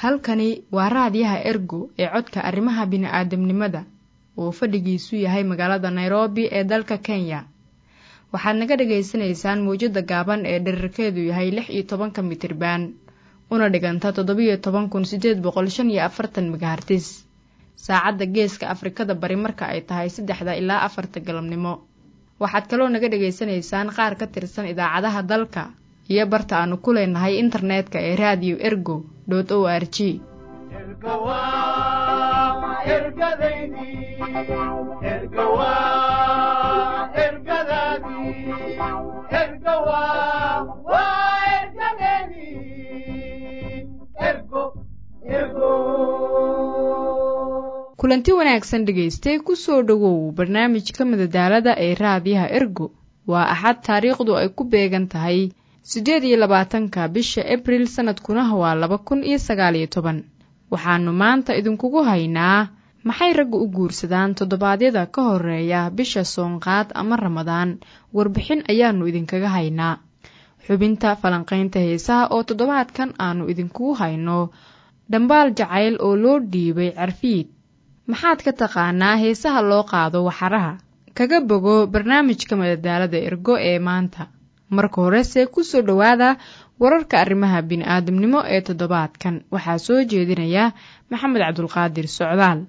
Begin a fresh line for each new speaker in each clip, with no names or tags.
halkani waa raadiyaha ergo ee codka arrimaha bini'aadamnimada oo fadhigiisu yahay magaalada nairobi ee dalka kenya waxaad naga dhagaysanaysaan mawjadda gaaban ee dherarkeedu yahay lix iyo tobanka mitriban una dhiganta toddobiyo toban kun siddeed boqol shan iyo afartan megahartis saacadda geeska afrikada bari marka ay tahay saddexda ilaa afarta galabnimo waxaad kaloo naga dhagaysanaysaan qaar ka tirsan idaacadaha dalka iyo barta aanu ku leenahay internetka ee raadiyo ergo dot o r g kulanti wanaagsan dhegaystay kusoo dhowow barnaamijka madadaalada ee raadiyaha ergo waa axad taariikhdu ay ku beegan tahay siddeed iyo labaatanka bisha abril sannadkuna waa laba kun iyo sagaaliyo toban waxaannu maanta idinkugu haynaa maxay ragga u guursadaan toddobaadyada ka horeeya bisha soonqaad ama ramadaan warbixin ayaannu idinkaga haynaa xubinta falanqaynta heesaha oo toddobaadkan aannu idinkugu hayno dhambaal jacayl oo loo dhiibay carfiid maxaad ka taqaanaa heesaha loo qaado waxaraha kaga bogo barnaamijka madadaalada ergo ee maanta marka horese ku soo dhowaada wararka arrimaha bini'aadamnimo ee toddobaadkan waxaa soo jeedinaya maxamed cabdulqaadir socdaal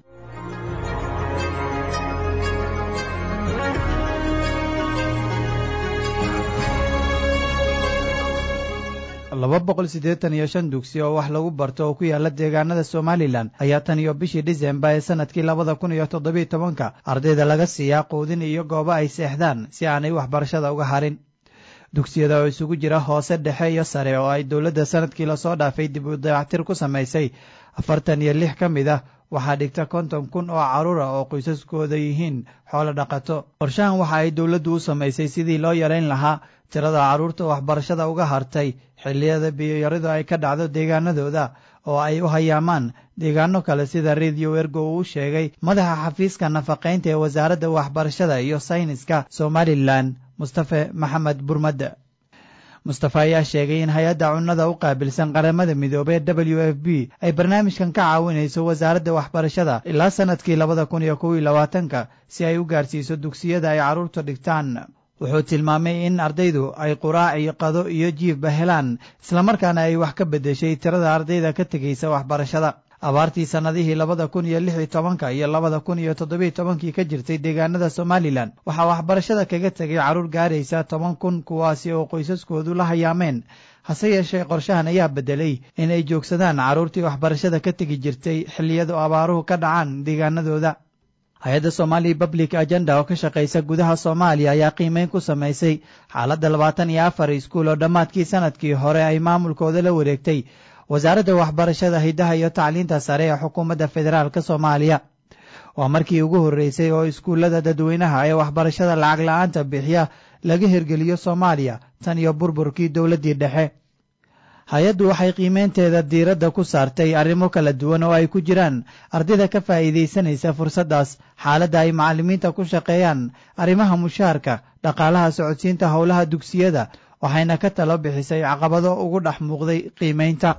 laba boqol siddeetan iyo shan dugsi oo wax lagu barto oo ku yaala deegaanada somalilan ayaa tan iyo bishii dhisembar ee sanadkii labada kun iyo toddobiyo tobanka ardayda laga siiyaa quudin iyo goobo ay seexdaan si aanay waxbarashada uga harin dugsiyada oo isugu jira hoose dhexe iyo sare oo ay dowladda sanadkii lasoo dhaafay dib u dayactir ku samaysay afartan iyo lix ka mid ah waxaa dhigta konton kun oo carruur ah oo qoysaskooda yihiin xoolo dhaqato qorshahan waxa ay dowladdu u samaysay sidii loo yarayn lahaa tirada carruurta waxbarashada uga hartay xilliyada biyoyaridu ay ka dhacdo deegaanadooda oo ay u hayaamaan deegaano kale sida rediyo ergo uu sheegay madaxa xafiiska nafaqaynta ee wasaaradda waxbarashada iyo sayniska somalilan mustafe maxamed burmadde mustafe ayaa sheegay in hay-adda cunnada u qaabilsan qaramada midoobey w f b ay barnaamijkan ka caawinayso wasaaradda waxbarashada ilaa sannadkii labada kun iyo kow iyo labaatanka si ay u gaarsiiso dugsiyada ay carruurta dhigtaan wuxuu tilmaamay in ardaydu ay quraac iyo qado iyo jiifba helaan islamarkaana ay wax ka beddeshay tirada ardayda ka tegaysa waxbarashada abaartii sannadihii labada kun iyo lix iyo tobanka iyo labada kun iyo toddobiyo tobankii ka jirtay deegaanada somalilan waxaa waxbarashada kaga tegay carruur gaaraysa toban kun kuwaasi oo qoysaskoodu la hayaameen hase yeeshee qorshahan ayaa beddelay in ay joogsadaan carruurtii waxbarashada ka tegi jirtay xilliyadu abaaruhu ka dhacaan deegaanadooda hay-adda somali public agenda oo ka shaqaysa gudaha soomaaliya ayaa qiimeyn ku samaysay xaaladda labaatan iyo afar iskuul oo dhammaadkii sanadkii hore ay maamulkooda la wareegtay wasaaradda waxbarashada hiddaha iyo tacliinta sare ee xukuumadda federaalk soomaaliya waa markii ugu horreysay oo iskuullada dadweynaha ee waxbarashada lacag la-aanta bixiya laga hirgeliyo soomaaliya tan iyo burburkii dowladdii dhexe hay-addu waxay qiimeynteeda diiradda ku saartay arrimo kala duwan oo ay ku jiraan ardayda ka faa'iidaysanaysa fursaddaas xaaladda ay macallimiinta ku shaqeeyaan arrimaha mushaharka dhaqaalaha socodsiinta howlaha dugsiyada waxayna ka talo bixisay caqabado ugu dhex muuqday qiimaynta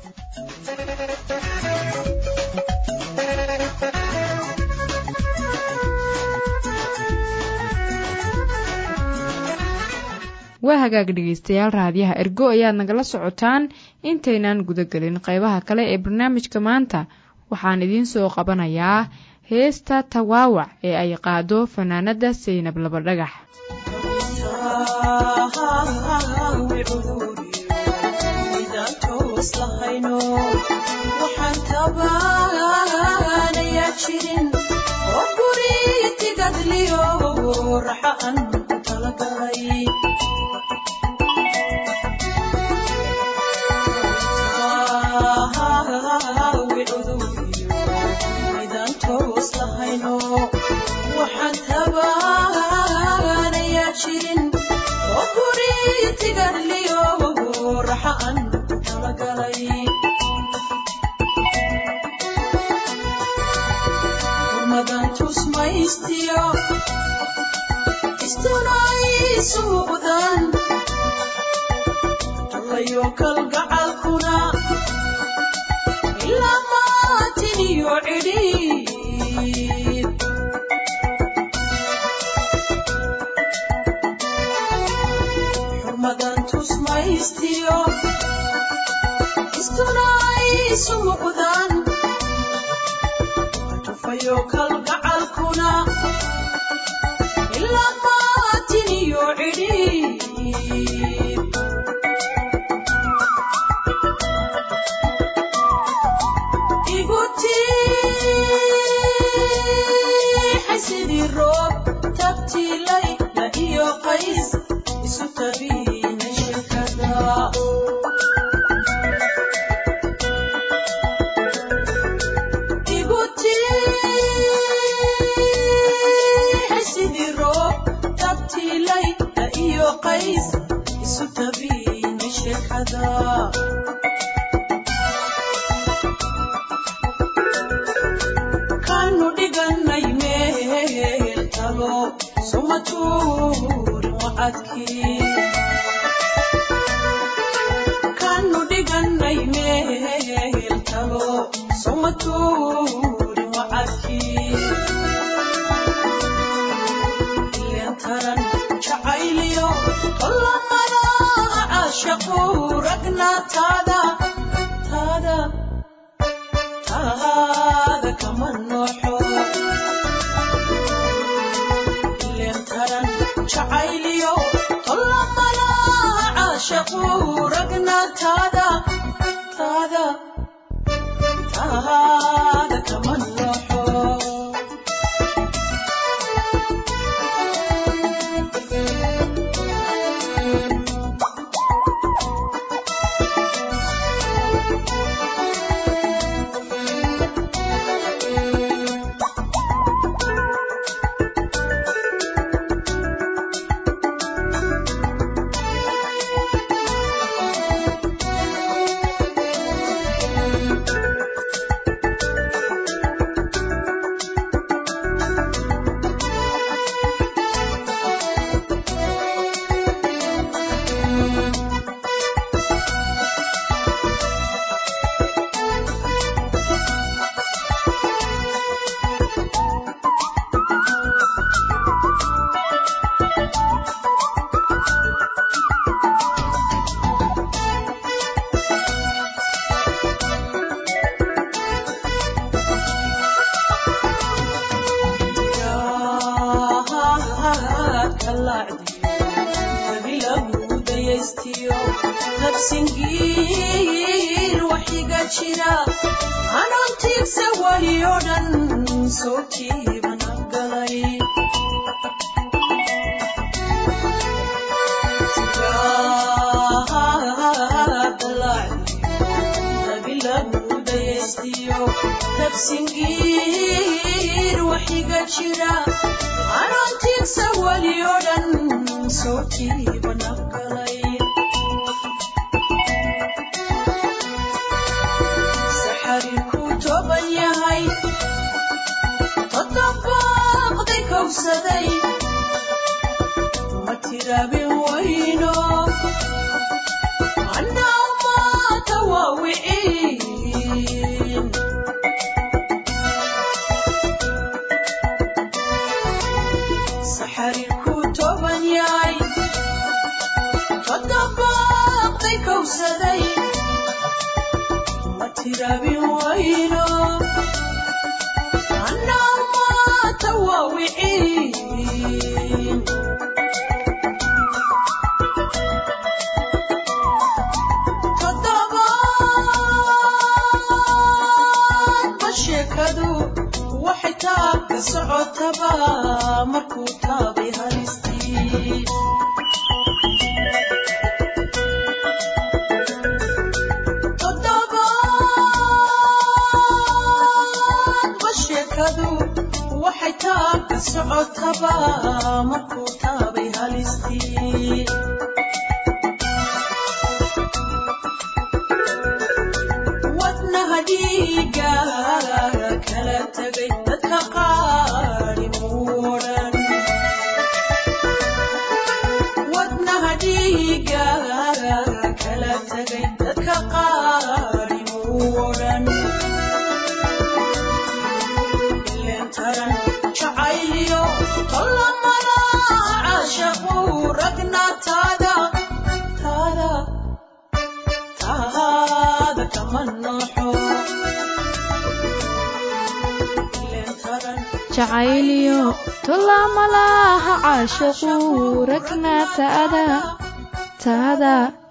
waa hagaag dhegaystayaal raadiyaha ergo ayaad nagala socotaan intaynaan gudagelin qaybaha kale ee barnaamijka maanta waxaan idiin soo qabanayaa heesta tawaawac ee ay qaado fanaanadda saynab labadhagax
kalgacalkuna cidhiid xurmadan tusmaystiyo istuna ay isu muuqdaan tufayo kalgacalkuna ilaa maatin iyo cidhiid igutiixay sidii roob tabtiilay la iyo qays isu tabiinay shirkada igutiixay sidii roob tabtiilay la iyo qays isu tabiinay shirkada kanu dhiganay meel talo suma tuurin wacadkii kanu dhiganay meel talo suma tuurin wacadkii ilen taran jacayliyo tollamada caashaqu ragna taada taada taada kama nooxo ilen taran jacayliyo tollamada caashaqu ragna taada taada taada kama nooxo nabsingiir waxiga jira anoontiigsa weli oo dhan soo jiibana galay nabsingiir waxiga jira anoontiigsa weli oo dhan soo jiibana galay saxariku toban yahay todobaaqday kowsaday ma tiraabin wayno annaa maata waa wiciin saxariku toban yahay todobaaqday kowsaday ma tiraabin wayno annaa maata waa wiciin toddobaadba sheekadu waxay taabka socotaba markuu taabay halistii toddobaadba sheekadu waxay taabka socotaba markuu taabay halistii wadnaha dhiiga kala tagay dadka qaari muudhan wadnaha dhiiga kala tagay dadka qaari muudhan
cayliyo tulaamalaha caashaqu ragna taada taada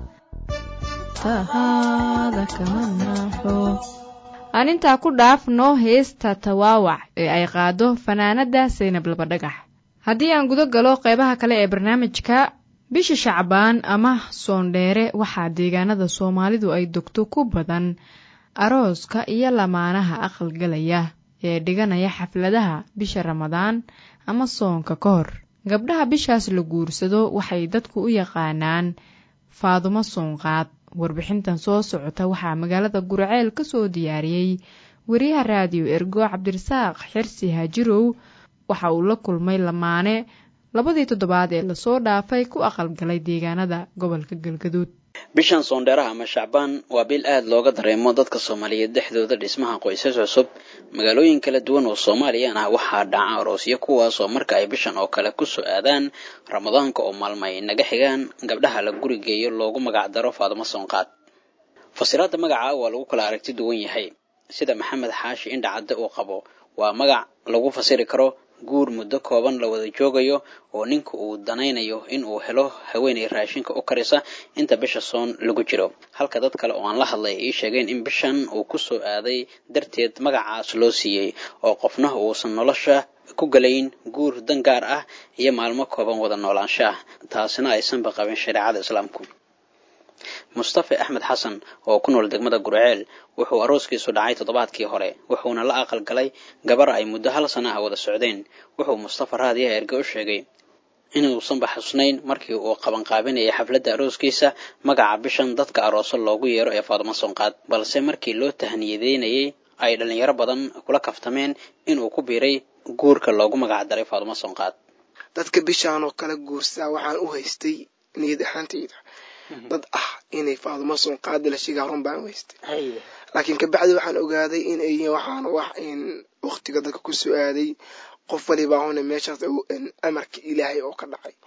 tahaada kama naaxo aan intaa ku dhaafno heesta tawaawac ee ay qaado fanaanadda saynab labadhagax haddii aan guda galo qeybaha kale ee barnaamijka bisha shacbaan ama soondheere waxaa deegaanada soomaalidu ay dogto ku badan arooska iyo lamaanaha aqalgalaya ee dhiganaya xafladaha bisha ramadaan ama soonka ka hor gabdhaha bishaas la guursado waxay dadku u yaqaanaan faadumo soonqaad warbixintan soo socota waxaa magaalada gurceel ka soo diyaariyey wariyaha raadiyo ergo cabdirasaaq xirsi haajirow waxa uu la kulmay lamaane labadii toddobaad ee lasoo dhaafay ku aqalgalay deegaanada gobolka galgaduud
bishan soondheeraha ama shacbaan waa bil aad looga dareemo dadka soomaaliyeed dhexdooda dhismaha qoysas cusub magaalooyin kala duwan oo soomaaliyaan ah waxaa dhaca aroosyo kuwaasoo marka ay bishan oo kale ku soo aadaan ramadaanka oo maalmo ay naga xigaan gabdhaha la gurigeeyo loogu magac daro faadumo soonqaad fasiraadda magaca waa lagu kala aragti duwan yahay sida maxamed xaashi indhacadde uu qabo waa magac lagu fasiri karo guur muddo kooban la wada joogayo oo ninka uu danaynayo in uu helo haweenay raashinka u karisa inta bisha soon lagu jiro halka dad kale oo aan la hadlay ii sheegeen in bishan uu ku soo aaday darteed magacaas loo siiyey oo qofna uusan nolosha ku galayn guur dan gaar ah iyo maalmo kooban wada noolaansha ah taasina aysanba qabin shareecada islaamku mustafe axmed xasan oo ku nool degmada gurceel wuxuu arooskiisu dhacay toddobaadkii hore wuxuuna la aqal galay gabar ay muddo hal sana ah wada socdeen wuxuu mustafa raadiyaha erge u sheegay inuusanba xusnayn markii uu qabanqaabinayay xafladda arooskiisa magaca bishan dadka arooso loogu yeero ee faadumo soonqaad balse markii loo tahniyadeynayay ay dhallinyaro badan kula kaftameen inuu ku biiray guurka loogu magac daray faadumo soonqaad
dadka bishaan oo kala guursaa waxaan u haystay niyad ahaantayda dad ah inay faadumo soonqaada la sheegaa run baan u haystay laakiin kabacdi waxaan ogaaday in ay waxaan wax in waqtiga dadka ku soo aaday qof waliba huna meeshaas amarka ilaahay oo ka dhacay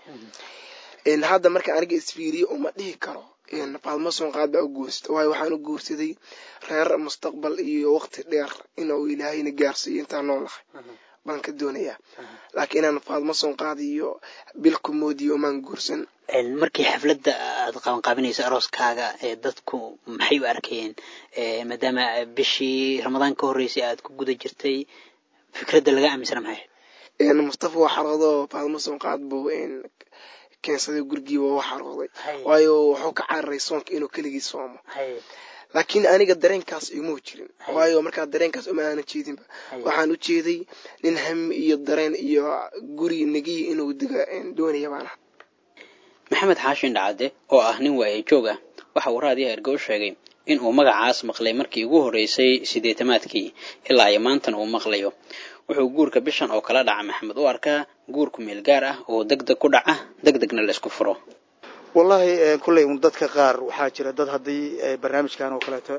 hadda markaan aniga isfiiriye uma dhihi karo faadumo soonqaad baa u guursta waayo waxaan u guursaday reer mustaqbal iyo waqti dheer inuu ilaahayna gaarsiiyo intaan noolahay baan ka doonayaa laakiin inaan faadumo soonqaad iyo bilku moodiyo umaan guursan
markii xafladda aad qabanqaabinayso arooskaaga ee dadku maxay u arkayeen maadaama bishii ramadaan ka horreysay aad ku guda jirtay fikradda laga aaminsana maxay
ahayd mustafa waa xaroodo faadumo soonqaad buu keensaday gurigiiba waa xarooday waayo wuxuu ka cararay soonka inuu keligii soomo laakiin aniga dareenkaas iguma jirin waayo markaa dareenkaas uma aanan jeedinba waxaan u jeeday nin hami iyo dareen iyo guri negiya inuu dega doonaya baan aha
maxamed xaashin dhacade oo ah nin waaye joog ah waxa uu raadiyaha erge u sheegay in uu magacaas maqlay markii ugu horreysay siddeetamaadkii ilaa iyo maantan uu maqlayo wuxuu guurka bishan oo kala dhaca maxamed u arkaa guurku meel gaar ah oo deg deg ku dhaca deg degna la isku furo
wallaahi kulley un dadka qaar waxaa jira dad haddii barnaamijkan oo kaleeto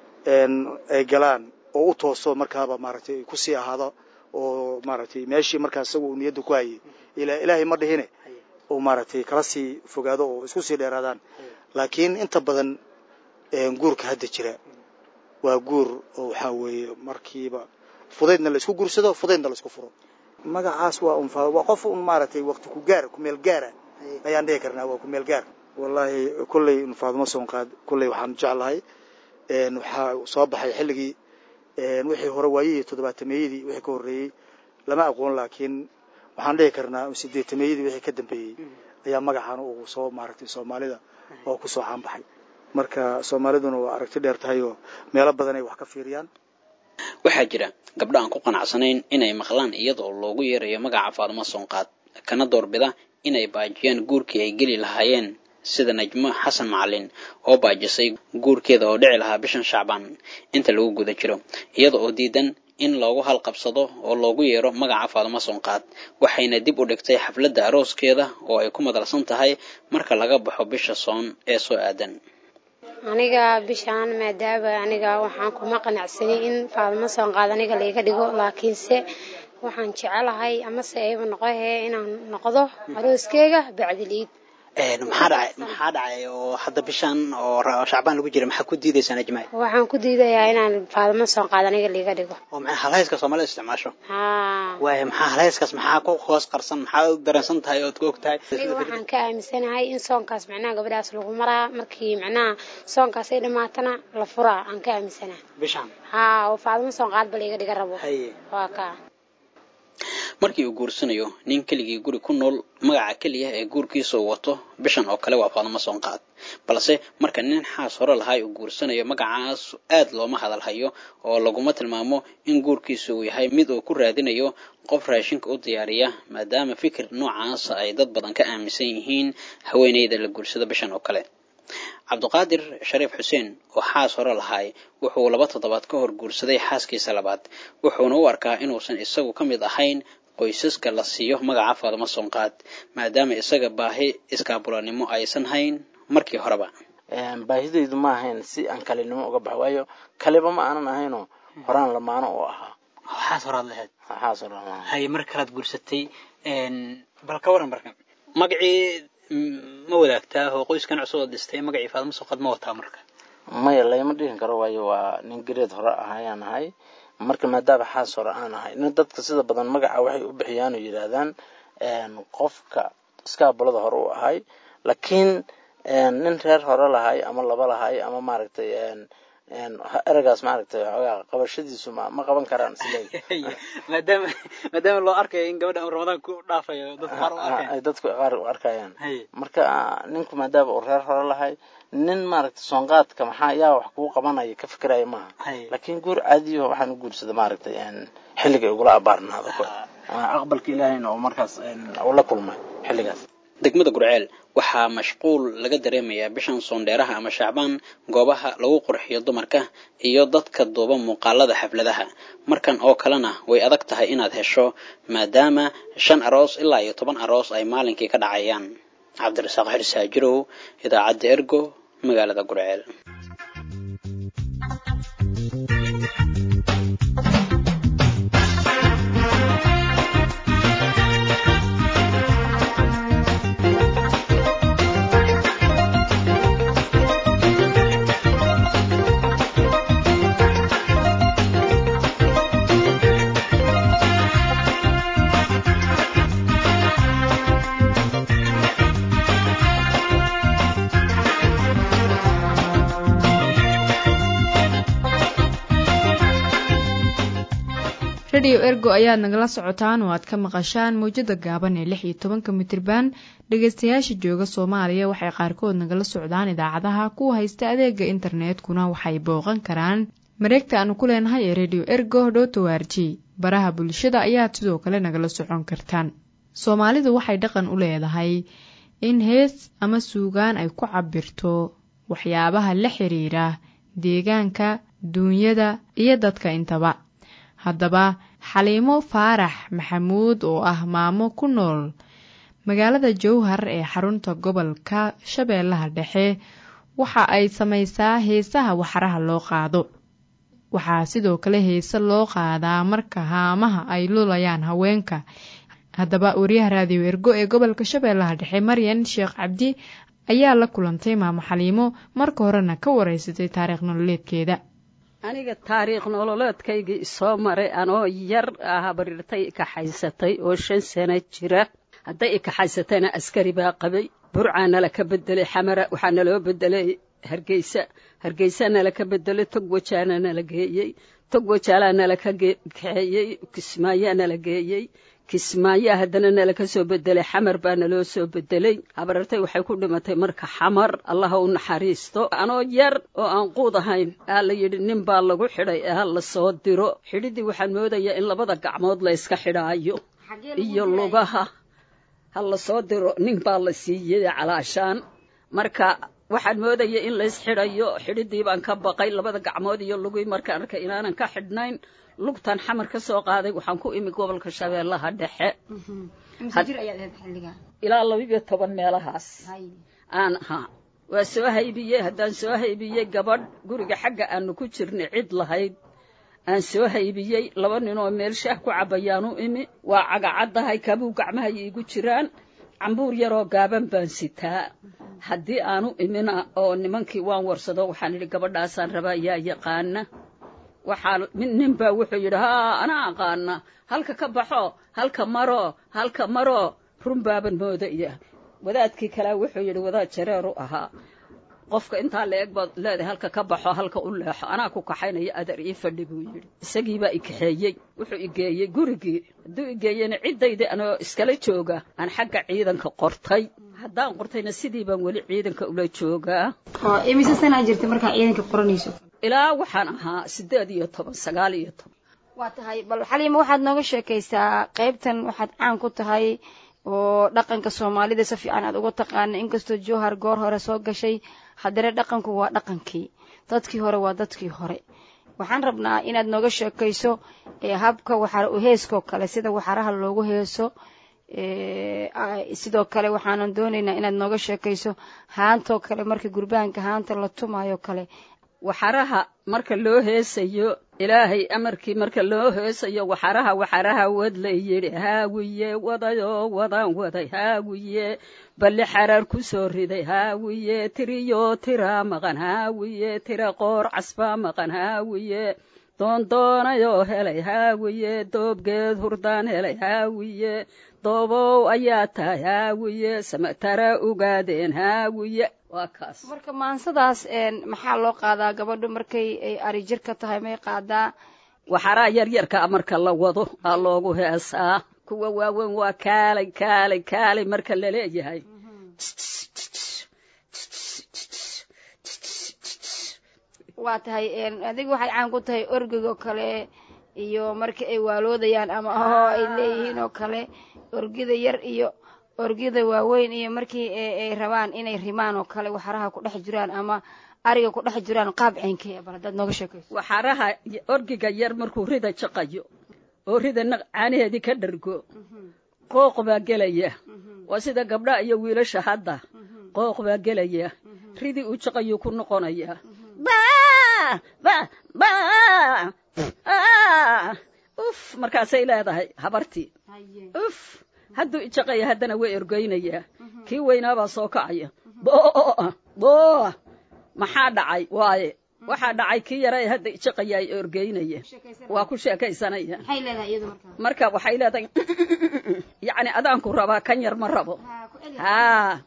ay galaan oo u tooso markaaba maaragtay kusii ahaado oo maaragtay meeshii markaa isaga uu niyadda ku hayay ilaahay ma dhihine uu maaragtay kala sii fogaado oo isku sii dheeraadaan laakiin inta badan guurka hadda jira waa guur oo waxaa weeye markiiba fudaydna la isku guursado fudaydna la isku furo magacaas waa un waa qof un maaragtay waqti ku gaar ku meel gaara ayaan dhihi karnaa waa ku meel gaar wallaahi kulley un faadumo soonqaad kulley waxaan jeclahay waxaa soo baxay xilligii wixii hore waayihii toddobaatameyadii wixii ka horreeyey lama aqoon laakiin waxaan dhihi karnaa sideetameeyadii wixii ka dambeeyey ayaa magacan uu soo maaragtay soomaalida oo ku soo caanbaxay marka soomaaliduna waa aragti dheer tahay oo meelo badan ay wax ka fiiriyaan
waxaa jira gabdho aan ku qanacsanayn inay maqlaan iyadoo loogu yeerayo magaca faadumo soonqaad kana doorbida inay baajiyaan guurkii ay geli lahaayeen sida najmo xasan macalin oo baajisay guurkeeda oo dhici lahaa bishan shacbaan inta lagu guda jiro iyada oo diidan in loogu halqabsado oo loogu yeero magaca faadumo soonqaad waxayna dib u dhigtay xafladda arooskeeda oo ay ku madalsan tahay marka laga baxo bisha soon ee soo aadan
aniga bishaan maadaaba aniga waxaan kuma qanacsanay in faadumo soonqaad aniga laiga dhigo laakiinse waxaan jecelahay amase ayba noqohe inaan noqdo arooskeyga bacdiliid
maxaa dhacay maxaa dhacay oo hadda bishan oo ra- shacbaan lagu jira maxaa ku diidaysaa najmaay
waxaan ku diidayaa inaan faadimo soon qaad aniga liiga dhigo
oo maxay halhayska soomaalida isticmaasho
haa
waaya maxaa halhayskaas maxaa ku hoos qarsan maxaa u dareensan tahay ood ku og tahay
aniga waxaan ka aaminsanahay in soonkaas macnaha gabadhaas lagu maraa markii macnaha soonkaas ay dhamaatana la furaa aan ka aaminsanahay
bishan
haa oo faadimo soon qaad ba liiga dhiga rabo
haye
waa kaa
markii uu guursanayo nin keligii guri ku nool magaca keliya ee guurkiisa uu wato bishan oo kale waa faadimo soonqaad balse marka nin xaas hore lahay uu guursanayo magacaas aad looma hadal hayo oo laguma tilmaamo in guurkiisa uu yahay mid uu ku raadinayo qof raashinka u diyaariya maadaama fikir noocaas ay dad badan ka aaminsan yihiin haweeneyda la guursado bishan oo kale cabdiqaadir shariif xuseen oo xaas hore lahay wuxuu laba toddobaad ka hor guursaday xaaskiisa labaad wuxuuna u arkaa inuusan isagu ka mid ahayn qoysaska la siiyo magaca faadimo soonqaad maadaama isaga baahi iskaabulanimo aysan hayn markii horeba
baahidaydu ma ahayn si aan kalinimo uga baxo waayo kaliba ma aanan ahaynoo horaan lamaano oo ahaa
xaas horaad lahayd
waxaas oo dhan
haye mar kalaad guursatay bal ka waran marka magacii ma wadaagtaa oo qoyskan cusub oo dhistay magacii faadimo soonqaad ma wataa marka
maya layma dhihin karo waayo waa nin gereed hore ah ayaan ahay marka maadaama xaas hore aan ahay nin dadka sida badan magaca waxay u bixiyaan oo yidhaahdaan qofka iskaabulada hore u ahay laakiin nin reer hore lahay ama laba lahay ama maaragtay eragaas maaragtay xoogaa qabashadiisu ma ma qaban karaan isleeyahay
maadaama maadaama loo arkayo in gabadha uu ramadaan ku dhaafayo dadka qaar u arkaya
ay dadku qaar u arkayaan
haye
marka ninku maadaama uu reer hore lahay nin maaragtay soonqaadka maxaa yaa wax kugu qabanaya ka fikiraya maaha
haye
laakiin guur caadiyo waxaan u guursada maaragtay xilliga igula abaarnaado aqbalka ilaahayna oo markaas uu la kulmay xilligaas
degmada gurceel waxaa mashquul laga dareemayaa bishan soondheeraha ama shacbaan goobaha lagu qurxiyo dumarka iyo dadka duuba muuqaalada xafladaha markan oo kalena way adag tahay inaad hesho maadaama shan aroos ilaa iyo toban aroos ay maalinkii ka dhacayaan cabdirasaaq xirsaajirow idaacadda ergo magaalada gurceel
rediyo ergo ayaad nagala socotaan oo aad ka maqashaan mawjada gaaban ee lix iyo tobanka mitriban dhegeystayaasha jooga soomaaliya waxay qaarkood nagala socdaan idaacadaha kuwa haysta adeega internetkuna waxay booqan karaan mareegta aanu ku leenahay ee rediyo ergo dhotowarji baraha bulshada ayaad sidoo kale nagala socon kartaan soomaalidu waxay dhaqan u leedahay in hees ama suugaan ay ku cabirto waxyaabaha la xiriira deegaanka duunyada iyo dadka intaba haddaba xaliimo faarax maxamuud oo ah maamo ku nool magaalada jowhar ee xarunta gobolka shabeellaha dhexe waxa ay samaysaa heesaha waxraha loo qaado waxaa sidoo kale heese loo qaadaa marka haamaha ay lulayaan haweenka haddaba wariyaha raadiyo ergo ee gobolka shabeellaha dhexe maryan sheekh cabdi ayaa la kulantay maamo xaliimo marka horena ka wareysatay taariikh nololeedkeeda
aniga taariikh nololeedkaygii isoo maray anoo yar habarirtay ikaxaysatay oo shan sano jira hadday ikaxaysatayna askari baa qabay burcaa nala ka bedelay xamara waxaa naloo bedelay hargeysa hargeysa nala ka bedelay tog wajaana nala geeyey tog wajaalaa nala ka kaxeeyey kismaayaa nala geeyey kismaayaa haddana nala ka soo bedelay xamar baa naloo soo bedelay habarartay waxay ku dhimatay marka xamar allaha u naxariisto anoo yar oo aan quud ahayn aa la yidhi nin baa lagu xidhay ee ha la soo diro xidhiddii waxaan moodayaa in labada gacmood la yska xidhaayo iyo lugaha ha la soo diro nin baa la siiyey calaashaan marka waxaan moodaya in lays xidhayo xidhiddii baan ka baqay labada gacmood iyo lugii markaan arkay inaanan ka xidhnayn lugtan xamar ka soo qaaday waxaan ku imi gobolka shabeellaha dhexe ilaa labiiyo toban meelahaas aan ahaa waa soo haybiyey haddaan soo haybiyey gabadh guriga xagga aanu ku jirnay cid lahayd aan soo haybiyey laba nin oo meel shaah ku cabbayaan u imi waa cagacaddahay kabuu gacmaha iigu jiraan cambuur yaroo gaaban baan sitaa haddii aanu imina oo nimankii waan warsado waxaan idhi gabadhaasaan rabaa yaa yaqaana waxaa nin baa wuxuu yidhi haa anaa aqaana halka ka baxo halka maro halka maro run baaban moodaya wadaadkii kalea wuxuu yidhi wadaad jareeru ahaa qofka intaa la eg baad leedahay halka ka baxo halka u leexo anaa ku kaxaynaya adar ii fadhi buu yidhi isagiibaa i kaxeeyey wuxuu igeeyey gurigii hadduu igeeyeyna ciddayda anoo iskala jooga aan xagga ciidanka qortay haddaan qortayna sidii baan weli ciidanka ula joogaa
oo imise sanaa jirta markaa ciidanka qoranayso
ilaa waxaan ahaa siddeed iyo toban sagaal iyo toban
waa tahay bal xaliima waxaad nooga sheekaysaa qaybtan waxaad caan ku tahay oo dhaqanka soomaalida si fiican aad uga taqaana inkastoo jowhar goor hore soo gashay haddana dhaqanku waa dhaqankii dadkii hore waa dadkii hore waxaan rabnaa inaad nooga sheekayso habka waxaa heeskoo kale sida waxaraha loogu heeso sidoo kale waxaanan doonaynaa inaad nooga sheekayso haantoo kale marka gurbaanka haanta la tumayo kale
waxaraha marka loo heesayo ilaahay amarkii marka loo heesayo waxaraha waxaraha wad la yidhi haawiye wadayoo wadaan waday haawiye balli xaraar ku soo riday haawiye tiriyo tira maqan haawiye tira qoor casbaa maqan haawiye doondoonayoo helay haawiye doobgeed hurdaan helay haawiye doobow ayaa tahay haawiye samatara ogaadeen haawiye waa kaas
marka maansadaas maxaa loo qaadaa gabadhu markay ay ari jir ka tahay may qaadaa
waxaraa yaryarkaa marka la wado aa loogu heesaa kuwa waaweyn waa kaalay kaalay kaalay marka la leeyahay
waa tahay adiga waxay caan ku tahay orgigoo kale iyo marka ay waaloodayaan ama ahoo ay leeyihiin oo kale orgida yar iyo orgida waaweyn iyo markii ay rabaan inay rimaan oo kale waxaraha ku dhex jiraan ama ariga ku dhex jiraan qaab ceynkee bal haddaad nooga sheekayso
waxaraha orgiga yar markuu rida jaqayo oo rida caanaheedii ka dhargo qooq baa gelaya waa sida gabdha iyo wiilasha hadda qooq baa gelaya ridii uu jaqayuu ku noqonaya uf markaasay leedahay habartii uf hadduu ijaqaya haddana way ergeynayaa kii weynaabaa soo kacaya booa booa maxaa dhacay waaye waxaa dhacay kii yara ee hadda ijaqaya ay ergeynaya waa ku sheekaysanaya marka waxay leedahay yacni adaanku rabaa kan yar ma rabo haa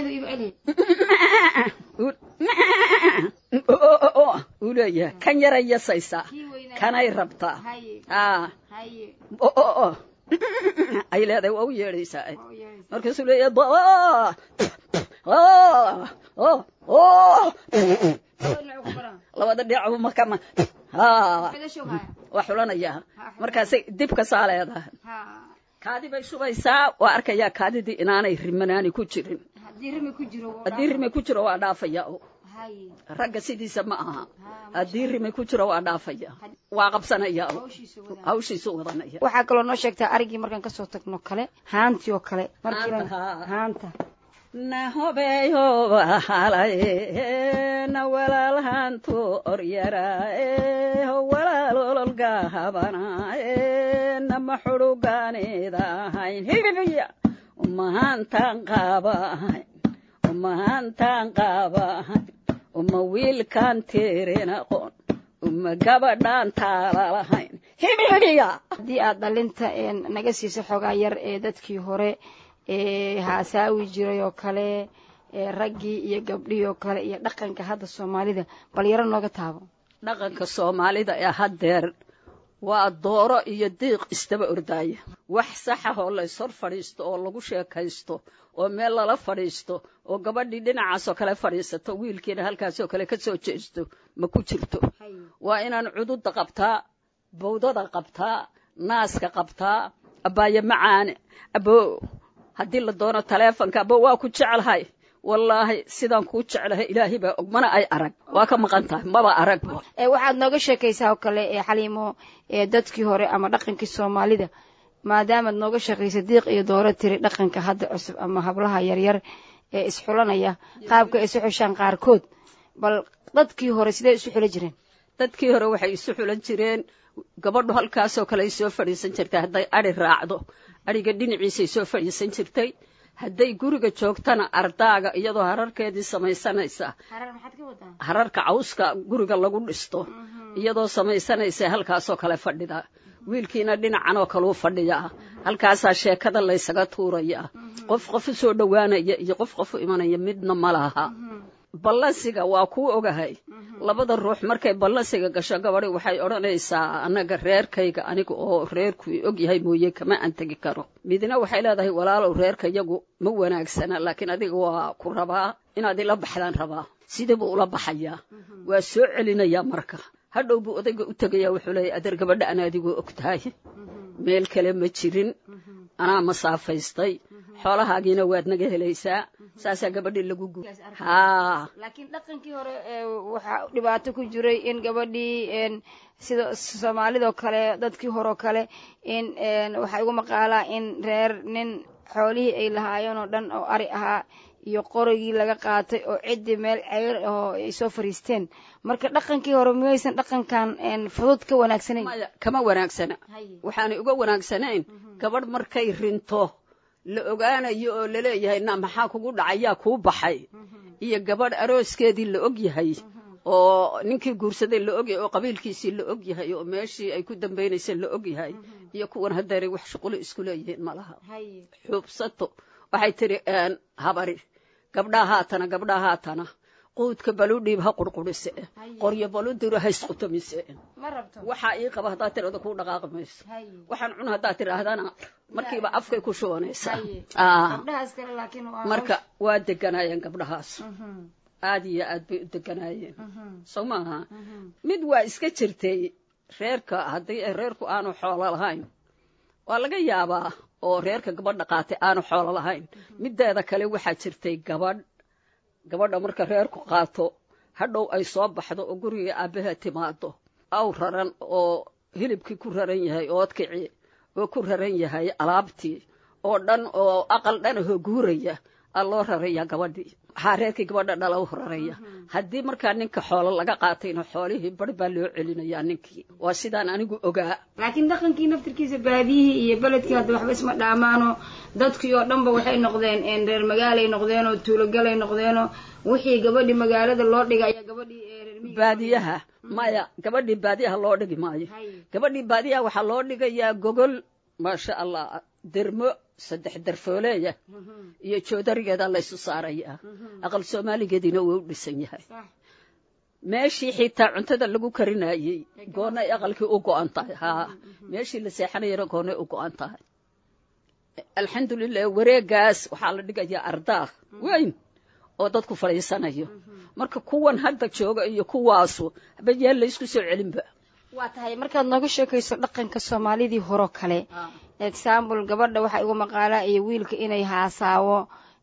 uu leeyahay kan yaray yasaysaa kanay rabtaa haa ay leedahay waa u yeedhaysaa markaasuu leeyahay labada dhinac makama waa xulanaya markaasay dib ka saa leedahay kaadi bay shubaysaa waa arkayaa kaadidii inaanay rimanaani ku jirin haddii rime ku jiro waa dhaafaya ragga sidiisa ma aha haddii rime ku jiro waa dhaafaya waa qabsanaya hawshiisu wadanaya
waxaa kaloo noo sheegtaa arigii markaan kasoo tagno kale haantii oo kale haanta
nahobeyoba halaye na walaalhantu oryarae ho walaalololga habanae nama xurugaanidahayn hibibiya umahantaan qaabahayn umahantaan qaabahayn uma wiilkaan teeren aqoon uma gabadhaan taalalahayn hibibiya
haddii aad dhalinta naga siiso xoogaa yar ee dadkii hore ee haasaawi jiray oo kale ee raggii iyo gabdhihii oo kale iyo dhaqanka hadda soomaalida bal yaro nooga taabo
dhaqanka soomaalida ee haddeer waa dooro iyo diiq isdaba ordaaya wax saxa oo layshor fadhiisto oo lagu sheekaysto oo meel lala fadhiisto oo gabadhii dhinacaasoo kale fadhiisato wiilkiina halkaasoo kale ka soo jeesto ma ku jirto waa inaan cududa qabtaa bawdada qabtaa naaska qabtaa abbaaye macaane abo haddii la doono taleefonka abo waa ku jeclahay wallaahi sidaan kuu jeclahay ilaahay baa og mana ay arag waa ka maqan tahay maba arag
waxaad nooga sheekaysaa oo kale ee xaliimo ee dadkii hore ama dhaqankii soomaalida maadaamaad nooga sheekaysa diiq iyo dooro tiri dhaqanka hadda cusub ama hablaha yaryar ee isxulanaya qaabka ay isu xushaan qaarkood bal dadkii hore sidee isu xulan jireen
dadkii hore waxay isu xulan jireen gabadhu halkaasoo kale ay soo fadhiisan jirtay hadday adhi raacdo adhiga dhinaciisay soo fadhiisan jirtay hadday guriga joogtana ardaaga iyadoo hararkeedii samaysanaysa hararka cawska guriga lagu dhisto iyadoo samaysanaysa halkaasoo kale fadhida wiilkiina dhinacan oo kaleu fadhiyaa halkaasaa sheekada laysaga tuuraya qof qof u soo dhowaanaya iyo qof qof u imanaya midna ma laha ballansiga waa kuu ogahay labada ruux markay ballansiga gasho gabadhi waxay odhanaysaa annaga reerkayga aniga oo reerku og yahay mooye kama aan tegi karo midna waxay leedahay walaalow reerka yagu ma wanaagsana laakiin adiga waa ku rabaa inaad ila baxdaan rabaa sidii buu ula baxayaa waa soo celinayaa marka hadhow buu odayga u tegayaa wuxuu leeyahy adeer gabadha ana adigoo og tahay meel kale ma jirin anaa masaafaystay xoolahaagiina waad naga helaysaa saasaa gabadhii lagu gu haa
laakiin dhaqankii hore waxaa dhibaato ku jiray in gabadhii sida soomaalidoo kale dadkii horeo kale in waxaa igu maqaalaa in reer nin xoolihii ay lahaayeen oo dhan oo ari ahaa iyo qorigii laga qaatay oo ciddii meel ceyr ahoo ay soo fariisteen marka dhaqankii hore miyaysan dhaqankan fudud ka wanaagsanayn
maya kama wanaagsana waxaanay uga wanaagsanayn gabadh markay rinto la ogaanayo oo laleeyahay na maxaa kugu dhacayaa kuu baxay iyo gabadh arooskeedii la og yahay oo ninkii guursaday la ogyahay oo qabiilkiisii la og yahay oo meeshii ay ku dambaynaysay la og yahay iyo kuwan haddeeray wax shuqulo isku leeyihiin ma laha xuubsato waxay tidhi habari gabdhaa haatana gabdhaa haatana quudka baludhiib ha qurqurise qoryo baludiro ha isqutamise waxaa ii qaba haddaad tirada kuu dhaqaaqi mayso waxaan cun haddaad tidhaahdana markiiba afkay ku shubanaysaa marka waa deganaayeen gabdhahaas aad iyo aad bay u deganaayeen soo maaha mid waa iska jirtay reerka haddii reerku aanu xoolo lahayn waa laga yaabaa oo reerka gabadha qaatay aanu xoolo lahayn mideeda kale waxaa jirtay gabadh gabadha marka reerku qaato hadhow ay soo baxdo oo guriga aabbaha timaado aw raran oo hilibkii ku raran yahay oodkici oo ku raran yahay alaabtii oo dhan oo aqal dhanahoo guuraya aa loo raraya gabadhii waxaa reerkii gabadha dhala u raraya haddii markaa ninka xoolo laga qaatayna xoolihii bar baa loo celinayaa ninkii waa sidaan anigu ogaa
laakiin dhaqankii naftirkiisa baadiyihii iyo beledkii hadda waxba isma dhaamaanoo dadkii oo dhanba waxay noqdeen reer magaalay noqdeenoo tuulogalay noqdeenoo wixii gabadhii magaalada loo dhigay ayaa gabadhii
baadiyaha maya gabadhii baadiyaha loo dhigi maayo gabadhii baadiyaha waxaa loo dhigayaa gogol maasha allah dermo saddex darfooleeya iyo joodarigeeda laysu saarayaa aqal soomaaligeediina waa u dhisan yahay meeshii xitaa cuntada lagu karinayey goonnay aqalkii u go-an tahay haa meeshii la seexanayana goonnay u go-an tahay alxamdulilah wareegaas waxaa la dhigayaa ardaah weyn oo dadku fadhiisanayo marka kuwan hadda jooga iyo kuwaasu haba yeel laysku soo celinba
waa tahay markaad nooga sheekayso dhaqanka soomaalidii horeo kale example gabadha waxaa igu maqaalaa iyo wiilka inay haasaawo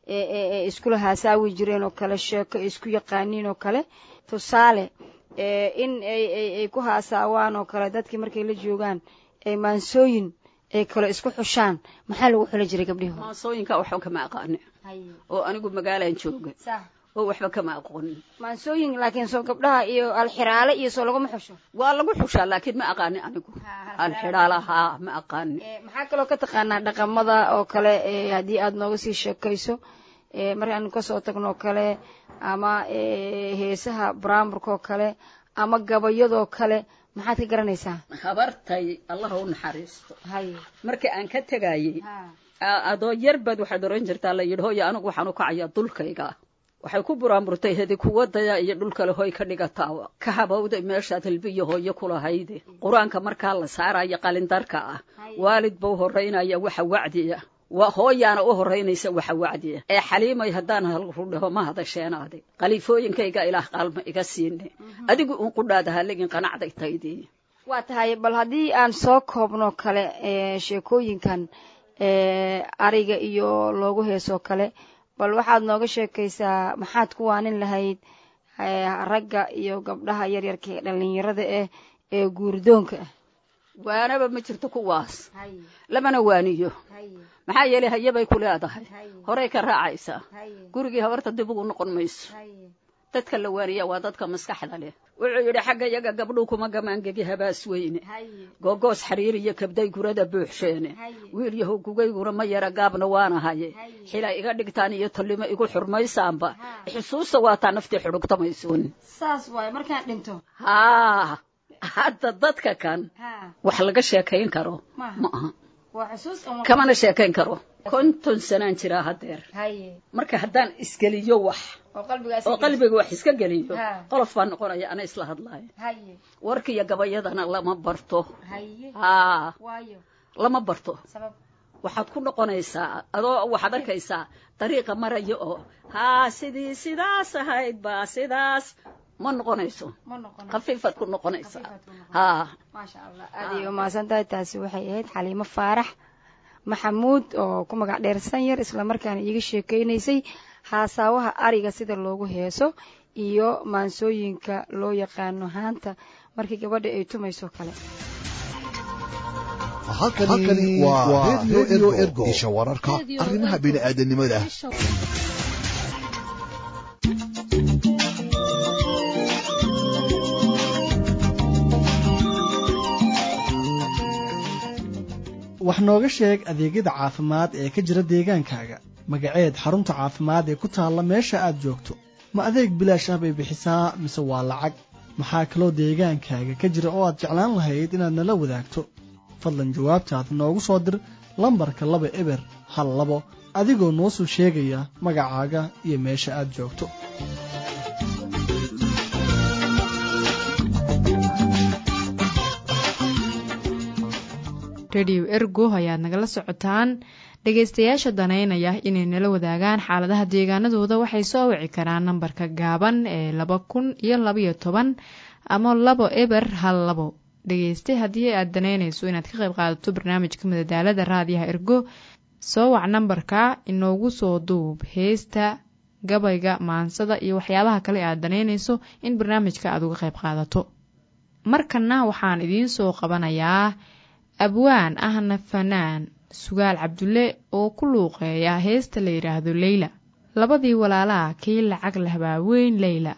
iskula haasaawi jireen oo kale sheeko isku yaqaaniin oo kale tusaale in ay ku haasaawaan oo kale dadkii markay la joogaan ay maansooyin ay kale isku xushaan maxaa lagu xuli jiray gabdhihi
maansooyinka waxba kama aqaani oo anigu magaalaan jooga oo waxba kama aqoonin
maansooyin laakiin soo gabdhaha iyo alxiraale iyo soo laguma xusho
waa lagu xushaa laakiin ma aqaani anigu alxiraalahaa ma aqaani
maxaa kaloo ka taqaanaa dhaqamada oo kale haddii aad nooga sii sheekayso markaanu kasoo tagno kale ama heesaha baraamburkaoo kale ama gabayadoo kale maxaad ka garanaysaa
habartay allah u naxariisto marka aan ka tegayey adoo yar baad waxaad oran jirtaa la yidhi hooya anigu waxaan u kacayaa dulkayga waxay ku buraamurtay hedi kuwadaya iyo dhulkale hoy ka dhigataawa ka habowday meeshaad hilbiyo hooyo kulahayde qur-aanka markaa la saaraya qalindarka ah waalid bau horaynaya waxa wacdiya waa hooyaana u horaynaysa waxa wacdiya ee xaliimay haddaan halrudhaho ma hadasheenaade khaliifooyinkayga ilaah qaalma iga siine adigu uun qudhaada haligin qanacday taydii
waa tahay bal haddii aan soo koobno kale sheekooyinkan ariga iyo loogu heesoo kale bal waxaad nooga sheekaysaa maxaad ku waanin lahayd ragga iyo gabdhaha yaryarka ee dhallinyarada ah ee guurdoonka ah
waanaba ma jirto kuwaas lamana waaniyo maxaa yeelay hayabay ku leedahay horay ka raacaysaa gurigii habarta dib ugu noqon mayso dadka la waaniya waa dadka maskaxda leh wuxuu yidhi xagga yaga gabdhuu kuma gamaangegi habaas weyne googoos xariir iyo kabday gurada buuxsheene wiil yahow gugayguna ma yara gaabna waana haye xila iga dhigtaan iyo tallimo igu xurmaysaanba xusuusta waataa naftii xudhugtamaysuun
saas waaye markaan dhinto
haa hadda dadka kan wax laga sheekayn karo ma aha
waa xusuus ama
kamana sheekayn karo konton sanaan jiraa haddeer
haye
marka haddaan isgeliyo wax
oo qalbigaas
oo qalbiga wax iska geliyo
Ha.
qolof baa noqonaya ana isla hadlaayo
haye
warkiiyo gabayadana lama barto
haye
haa
waayo
lama barto
sabab
waxaad ku noqonaysaa adoo waxaad arkaysaa dariiqa maraya oo haa sidii sidaas ahayd baa sidaas ma noqonayso
ma noqon
khafiifaad ku noqonaysaa
Khafiifaad ku noqon.
haa
maasha allah aad ayay umahadsan tahay taasi waxay ahayd xaliimo faarax maxamuud oo ku magac dheer sanyar islamarkaana iiga sheekeynaysay haasaawaha ariga sida loogu heeso iyo maansooyinka loo yaqaano haanta markii gabadha ay tumayso kale
halkani waa radio ergo isha wararka arrimaha bini'aadanimada
wax nooga sheeg adeegyada caafimaad ee ka jira deegaankaaga magaceed xarunta caafimaad ee ku taalla meesha aad joogto ma adeeg bilaash ah bay bixisaa mise waa lacag maxaa kaloo deegaankaaga ka jira oo aad jeclaan lahayd inaad nala wadaagto fadlan jawaabtaad noogu soo dir lambarka laba eber hal labo adigoo noo soo sheegaya magacaaga iyo meesha aad joogto
rediyo ergo ayaad nagala socotaan dhegaystayaasha danaynaya inay nala wadaagaan xaaladaha deegaanadooda waxay soo wici karaan nambarka gaaban ee laba kun iyo labaiyo toban ama labo eber hal labo dhegayste haddii aad danaynayso inaad ka qayb qaadato barnaamijka madadaalada raadiyaha ergo soo wac nambarka inoogu soo duub heesta gabayga maansada iyo waxyaabaha kale aad danaynayso in barnaamijka aad uga qayb qaadato markanna waxaan idiin soo qabanayaa abwaan ahna fanaan sugaal cabdulle oo ku luuqeeya heesta la yidhaahdo leyla labadii walaalaha kii lacag lahbaa weyn leyla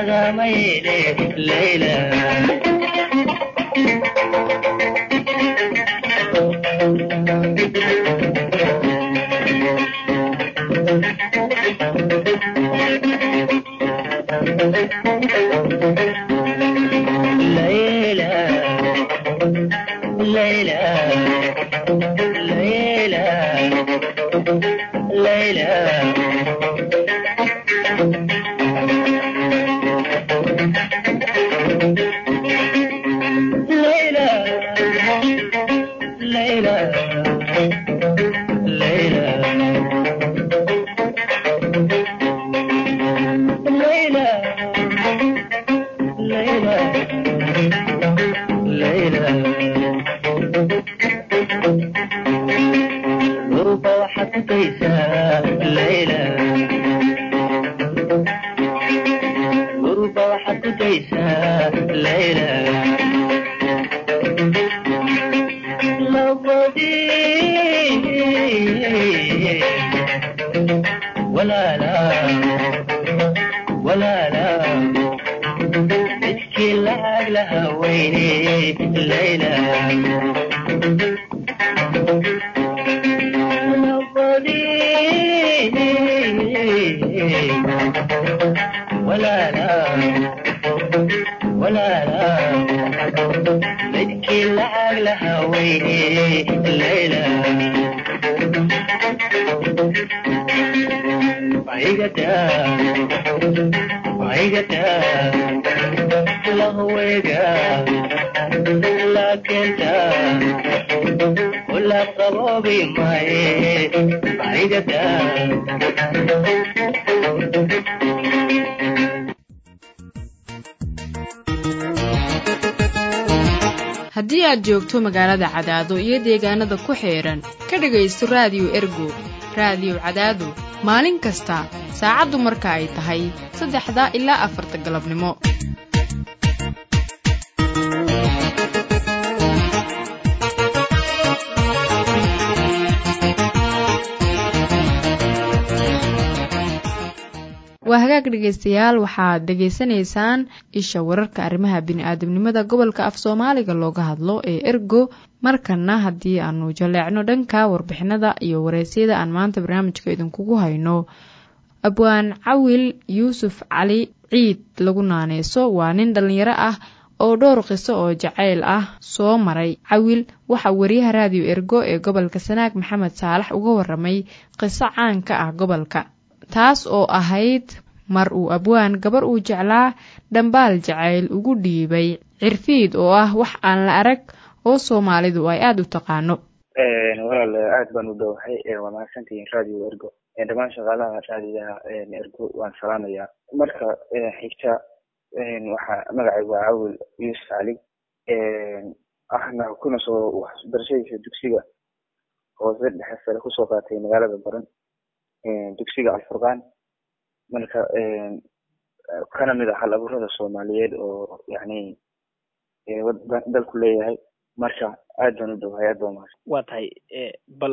lagamayne layla
haddii aad joogto magaalada cadaado iyo deegaanada ku xeedhan ka dhegaysto raadiyo ergo raadiyo cadaado maalin kasta saacaddu marka ay tahay saddexda ilaa afarta galabnimo waa hagaag dhegaystayaal waxaad dhegaysanaysaan isha wararka arrimaha bini-aadamnimada gobolka af soomaaliga looga hadlo ee ergo markana haddii aanu jaleecno dhanka warbixinada iyo wareysyada aan maanta barnaamijka idinkugu hayno abwaan cawil yuusuf cali ciid lagu naaneyso waa nin dhallinyaro ah oo dhowr qiso oo jacayl ah soo maray cawil waxaa wariyaha raadiyo ergo ee gobolka sanaag maxamed saalax uga waramay qiso caan ka ah gobolka taas oo ahayd mar uu abwaan gabar uu jeclaa dhambaal jacayl ugu dhiibay cirfiid oo ah wax aan la arag oo soomaalidu ay aada u taqaano
walaal aad baan u dhowahay waa mahadsantihiin radio ergo dhammaan shaqaalaha raadiyaha ergo waan salaamayaa marka xigta waxaa magacaygu waa cawil yuusuf cali ahna kuna soo waxbarashadiisa dugsiga hoose dhexe sare kusoo qaatay magaalada baran dugsiga alfurqaan marka kana mid ah hal abuurada soomaaliyeed oo yani dalku leeyahay marka aad baan u dhowahay aad baa mahadsan
waa tahay bal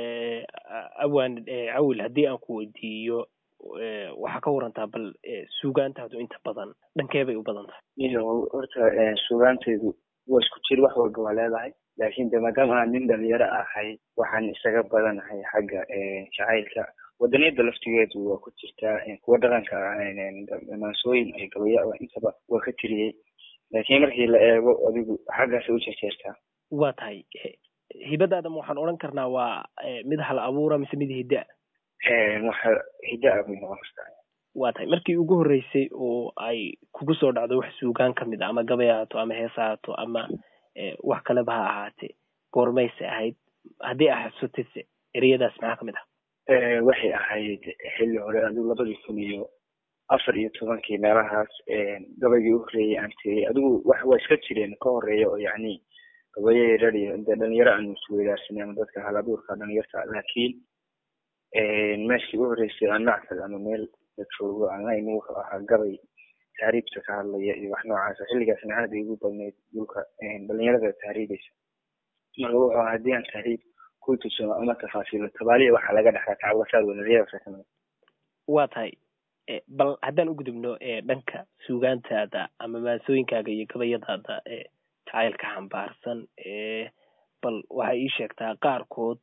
awaan cawil haddii aan ku weydiiyo waxaa ka warantaa bal suugaantaadu inta badan dhankee bay u badan tahay
iyo horta suugaantaydu waa isku jir wax walba waa leedahay laakiin de maadaama aan nin dhalinyaro ahay waxaan isaga badanahay xagga jacaylka wadaniyada laftigeedu waa ku jirtaa kuwa dhaqanka maansooyin ay gabaya intaba waa ka tiriyey laakiin markii la eego adigu xaggaasay u jeerjeertaa
waa tahay hibadaadama waxaan odhan karnaa waa mid hal abuura mise mid hidda
waxa hidda bay noqon kartaa
waa tahay markii ugu horreysay oo ay kugu soo dhacdo wax suugaan ka mid a ama gabay ahaato ama hees ahaato ama wax kaleba ha ahaatee goormayse ahayd haddii a xasutise ereyadaas maxaa ka mid ah
waxay ahayd xilli hore adigu labadii kun iyo afar iyo tobankii meelahaas gabaygii u horreeyay aan tiriyay adigu wax waa iska jireen ka horeeya oo yacni gabayo yarar iyo de dhalinyaro aanu isweydaarsanay ama dadka hal abuurka dhalinyarta laakiin meeshii u horreysay aan mactag ama meel la joogo aan la imi wuxuu ahaa gabay taariibta ka hadlaya iyo wax noocaasa xilligaasna aad ay ugu badnayd dhulka dhalinyarada tahriibaysa marka wuxuu ahaa haddii aan tahriib ku tuso ama tafaasiilo tabaaliya waxaa laga dhexlaa tacwasaad wanaryada
waa tahay bal haddaan u gudubno dhanka suugaantaada ama maansooyinkaaga iyo gabayadaada ee jacaylka xambaarsan bal waxay ii sheegtaa qaarkood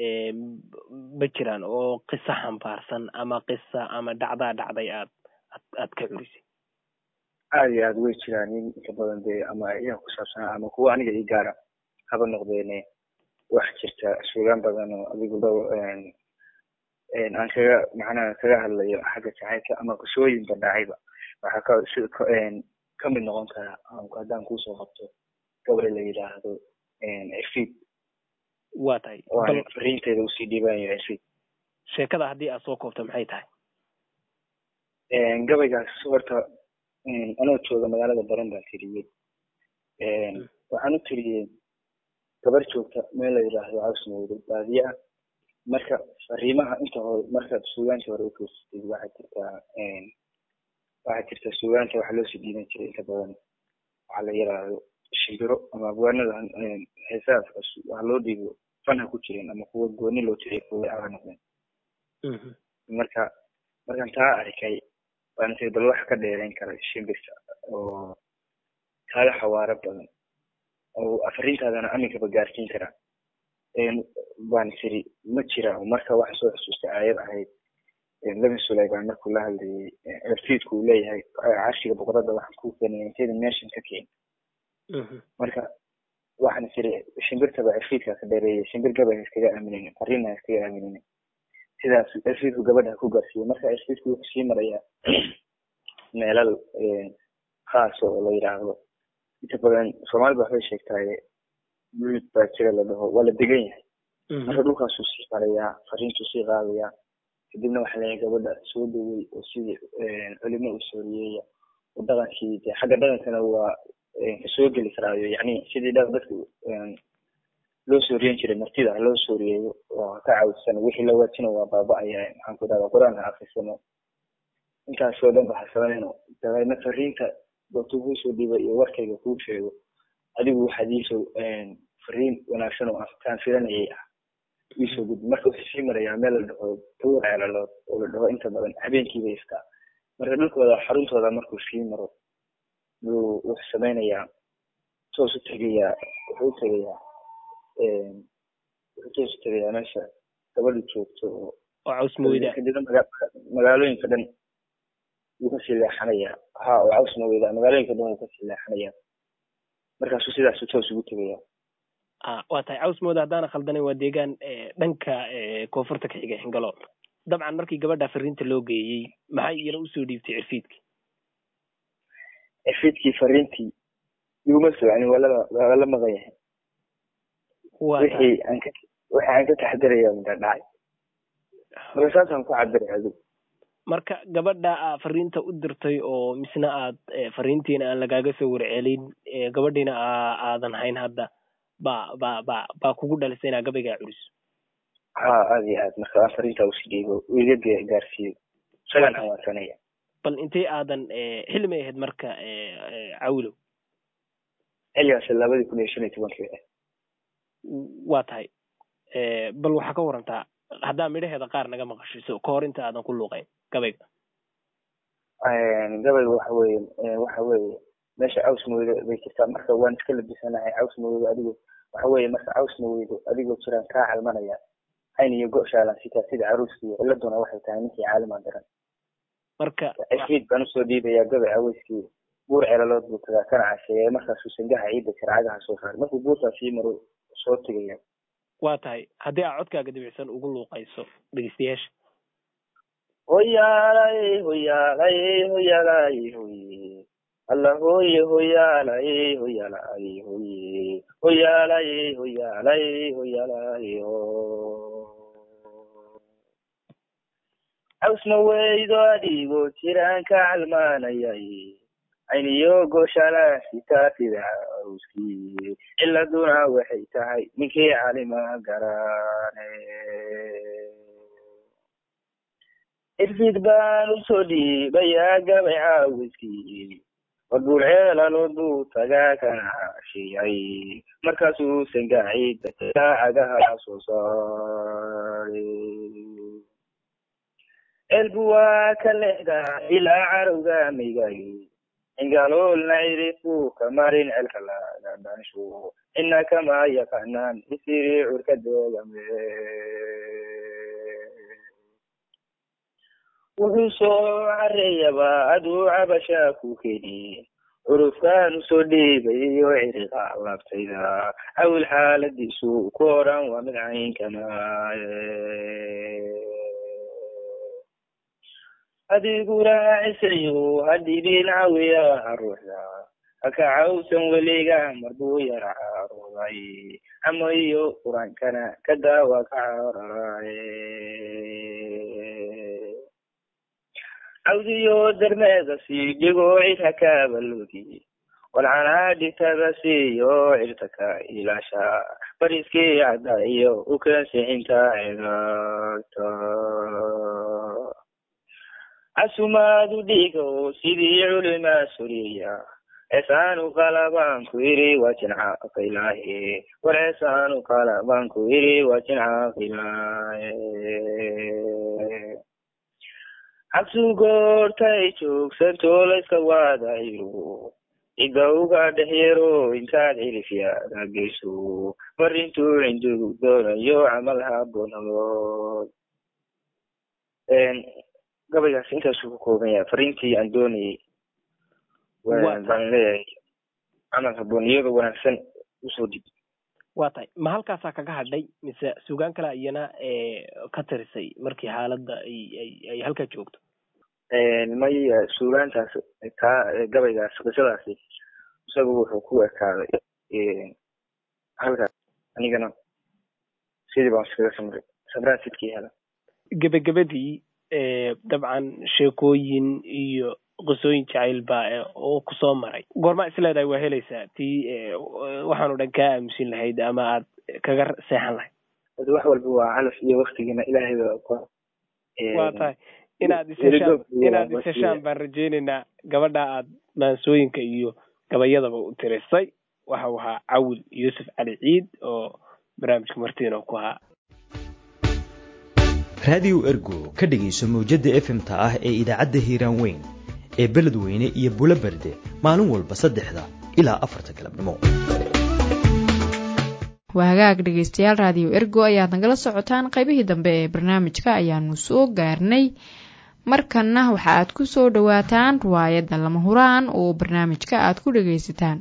ma jiraan oo qiso xambaarsan ama qisa ama dhacdaa dhacday aad aad ka curisay
aada iyo aada way jiraan in inta badan dee ama iyaga ku saabsanaa ama kuwa aniga ii gaara haba noqdeene wax jirta suugaan badan oo adigu dhow aan kaga macnaha kaga hadlayo xagga jacaylka ama qisooyin bandhacayba waxaa ka si ka mid noqon kara haddaan kuusoo qabto gabay la yidhaahdo cirfiid
waa tahay
waan fariinteeda usii dhiibanayo cirfiid
sheekada haddii aad soo koobto maxay tahay
gabaygaas horta anoo jooga magaalada baran baan tiriyey waxaan u tiriyey gabar joogta meel la yidhaahdo cawsmowdo baadiye ah marka fariimaha inta hore markaad suugaanta hore ufiirsatid waxaa jirtaa waxaa jirta suugaanta waxaa loosii dhiiban jiray inta badan waxaa la yidhaahdo shimbiro ama abwaanada heesahaas waxaa loo dhiibo fanha ku jirin ama kuwa gooni loo tiriyo kuwa aga noqdeen marka markaan taa arkay baan tiri bal wax ka dheerayn kara shimbirta oo kaaga xawaaro badan oo afarintaadana aminkaba gaarsiin kara baan tiri ma jira marka waxaa soo xusuustay aayad ahayd nabi sulayman markuu la hadlayay erfiidku uu leeyahay carshiga boqorada waxaan ku keenaya inteeda meeshan ka keen marka waxaan tiri shimbirtaba erfiidka ka dheereeyay shimbir gabay ha iskaga aaminayna fariina ha iskaga aaminayna sidaas erfiidku gabadha ku gaarsiiyey marka erfiidku wuxuu sii marayaa meelal khaas oo la yidhaahdo inta badan soomaalida waxbay sheegtaaye buud baa jira la dhaho waa la degan yahay marka dhulkaasuu sii marayaa fariintuu sii qaadayaa kadibna waxaa leeyahay gabadha soo dhawey oo sidii culimo u sooriyeeya oo dhaqankii de xagga dhaqankana waa kasoo geli karaayo yacni sidii dha dadka loo sooriyen jiray martida loo sooriyeeyo oo ka caawisan wixii la waajina waa baaba-aya maxaan ku dhahdaa qur-aan ha akrisano intaasoo dhan ba ha samayno dabeedna fariinta doortuu kuu soo dhiibay iyo warkayga kuu sheego adigu waxaad iisoo fariin wanaagsan oo kaan filanayay ah iisoo gudbi marka wuxuu sii marayaa meel la dhaho tawar ceelalood oo la dhaho inta badan habeenkiiba istaa marka dhulkooda xaruntooda markuu sii maro buu wuxuu samaynayaa toos u tegayaa wuxuu u tegayaa wuxuu toos u tegayaa meesha gabadhu joogto oo
cawsmaweyda
kadibna magaalooyinka dhan wuu kasii leexanayaa ha oo cawsmaweyda magaalooyinka dhan wuu kasii leexanayaa markaasuu sidaasu toos ugu tegaya
a waa tahay cawsmooda haddaana khaldanayn waa deegaan dhanka koonfurta ka xiga xingalo dabcan markii gabadha fariinta loo geeyey maxay iyana usoo dhiibtay cirfiidki
cirfiidkii fariintii iguma soconi waa la waa la maqan yahay wixii aan ka wixii aan ka taxadaraya mida dhacay marka saasaan ku cabiraya adigu
marka gabadha aa fariinta u dirtay oo misna aad fariintiina aan lagaaga soo warcelin gabadhiina aadan hayn hadda ba ba ba baa kugu dhalisay inaa gabaygaa curiso
ha aada iyo aad marka aan fariintaa usi dhiibo iga gaarsiiyo isagaan hawaasanaya
bal intay aadan xilli may ahayd marka cawilow
xilligaas labadii kun iyo shan iyo tobankii ah
waa tahay bal waxaa ka warantaa haddaa midhaheeda qaar naga maqashiso ka hor inta aadan ku luuqayn gabayga
gabayga waxa weeye waxa weeye meesha caws maweydo bay jirtaa marka waan iska labisanahay caws maweydo adigo waxa weeye marka caws maweydo adigoo jiraan kaa calmanaya cayn iyo go-shaalan sitaa sida caruuskiiyo ciladuna waxay tahay ninkii caalimaa daran
marka
cifiid baan usoo dhiibaya gabay aweyskii buur celalood buu tagaa kana casheeya markaasuu sangaha ciidda jarcagaha soo saaray markuu buurtaa sii maro soo tegaya
waa tahay haddii aa codkaaga dibicsan ugu luuqayso dhegeystayaasha
hoyaalay hoyaalay hoyaalay hoye alla hoye hoyaalay hoyaalay hoye hoyaalay hoyaalay hoyaalay ho caws ma weydo adigoo jiraan ka calmaanayay ayniyo gooshala sitaa sida aruskii ciladuna waxay tahay ninkii calima garaane irfid baan usoo dhiibayaa gabay caawiskii warbuul ceelalood buu tagaa kana shiyay markaasuu sangaciida cagaha soo saaray jacaylbu waa ka leexdaa ilaa carowga maygagi ingaloolna cirifuu ka marin celka laga dhanshu ina kama yaqaanaan isiri curka doogame wuxuu soo careeyaba aduu cabashaa ku keni curufkaan usoo dhiibayo ciriqa laabtayda awil xaaladiisu ku odhan waa mid caynkana adiguna cisayo hadhibin cawiyaha ruuxda haka cawsan weliga marbuu yara caruuday ama iyo quraankana ka daawa ka cararaye cawdiyo darmeeda sii dhigo cid hakaabaloodi walcanaa dhigtada siiyo cirtaka ilaasha bariskii cadda iyo ukansixinta cigaagta casumaadu dhigo sidii culimaa suriya ceesaanu qalabaan ku yidhi waa jincaaqilaahe war ceesaanu qalabaan ku yidhi waa jincaaqilaahe cabsu goortay joogsanto layska waadayo cidda uga dhex yaro intaad cirifyaada geyso mar intuu cindigu doonayo camal habonadood gabaygaas intaasuu ku kooban yahay fariintii aan doonayay baan leeyahay camal haboon iyadoo wanaagsan usoo dhib
waa tahay ma halkaasaa kaga hadhay mise sugaan kale iyana ka tirisay markii xaaladda ay ay ay halkaa joogto
maya suugaantaas taa gabaygaas qisadaasi isagu wuxuu ku ekaaday halkaas anigana sidii baan iskaga samray samraan sidkii hela
gebagabadii dabcan sheekooyin iyo qisooyin jacayl baa oo kusoo maray goormaa isleedahay waa helaysaa tii waxaanu dhan kaa aamusin lahayd ama aad kaga seexan lahayd
wax walba waa calaf iyo waktigiina ilaahay baa
waa tahay inaad isheshaan inaad isheshaan baan rajaynaynaa gabadha aad maansooyinka iyo gabayadaba u tirisay waxa uu ahaa cawil yuusuf cali ciid oo barnaamijka martiino ku ahaa
raadiyo ergo ka dhegayso mawjadda efmta ah ee idaacadda hiiraan weyn ee beledweyne iyo bulo berde maalin walba saddexda ilaa afarta galabnimo
waa hagaag dhegaystayaal raadiyo ergo ayaad nagala socotaan qaybihii dambe ee barnaamijka ayaanu soo gaarnay markanna waxa aad ku soo dhowaataan riwaayadda lama huraan oo barnaamijka aad ku dhegaysataan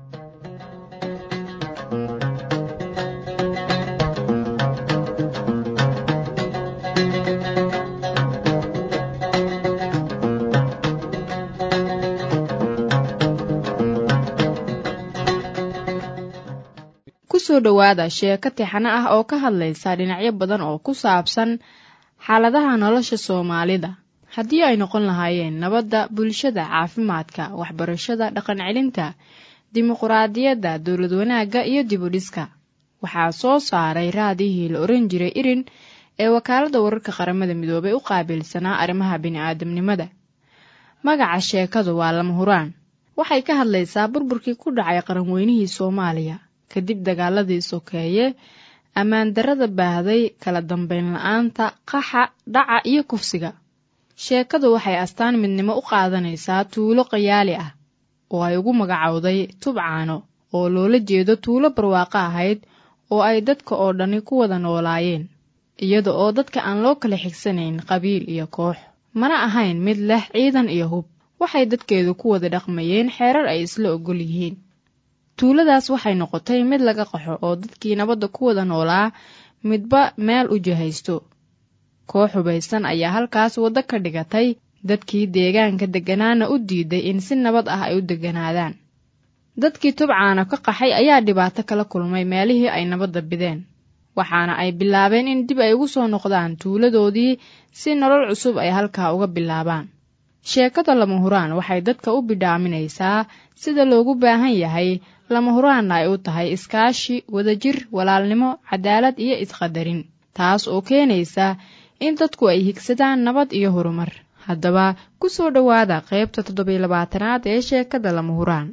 kusoo dhowaada sheeko tixano ah oo ka hadlaysa dhinacyo badan oo ku saabsan xaaladaha nolosha soomaalida haddii ay noqon lahaayeen nabadda bulshada caafimaadka waxbarashada dhaqan celinta dimuquraadiyadda dowlad wanaagga iyo dibudhiska waxaa soo saaray raadihii la oran jiray irin ee wakaaladda wararka qaramada midoobay u qaabilsanaa arrimaha bini'aadamnimada magaca sheekadu waa lama huraan waxay ka hadlaysaa burburkii ku dhacay qaranweynihii soomaaliya kadib dagaaladii sokeeye ammaan darrada baahday kala dambeyn la-aanta qaxa dhaca iyo kufsiga sheekadu waxay astaan midnimo u qaadanaysaa tuulo qayaali ah oo ay ugu magacowday tubcaano oo loola jeedo tuulo barwaaqo ahayd oo ay dadka oo dhani ku wada noolaayeen iyada oo dadka aan loo kala xigsanayn qabiil iyo koox mana ahayn mid leh ciidan iyo hub waxay dadkeedu ku wada dhaqmayeen xeerar ay isla ogol yihiin tuuladaas waxay noqotay mid laga qaxo oo dadkii nabadda ku wada noolaa midba meel u jihaysto koox hubaysan ayaa halkaas waddo ka dhigatay dadkii deegaanka degganaana u diiday in si nabad ah ay u degganaadaan dadkii tubcaana ka qaxay ayaa dhibaato kala kulmay meelihii ay nabadda bideen waxaana ay bilaabeen in dib ay ugu soo noqdaan tuuladoodii si nolol cusub ay halkaa uga bilaabaan sheekada lama huraan waxay dadka u bidhaaminaysaa sida loogu baahan yahay lama huraanna ay u tahay iskaashi wadajir walaalnimo cadaalad iyo isqadarin taas oo keenaysa in dadku ay higsadaan nabad iyo horumar haddaba ku soo dhowaada qaybta toddobiyo labaatanaad ee sheekada lama huraan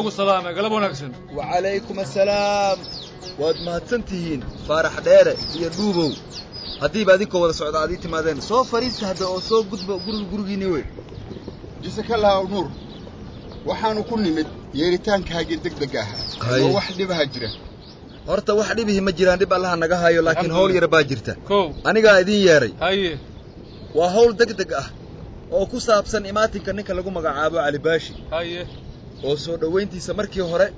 ku salaamay galab wanaagsan
wacalaykum assalaam waad mahadsan tihiin faarax dheere iyo dhuubow haddiiba adinkoo wada socda aad ii timaadeen soo fariista hadda oo soo gudba guriga gurigiinni wey
jisakallah nuur waxaanu ku nimid yeeritaankaagii degdega ahaa oo wax dhibaha jira
horta wax dhibihi ma jiraan dhib allaha naga hayo laakiin hawl yar baa jirta
kow
anigaa idiin yeedhay
haye
waa hawl degdeg ah oo ku saabsan imaatinka ninka lagu magacaabo cali baashi
haye
oo soo dhowayntiisa markii hore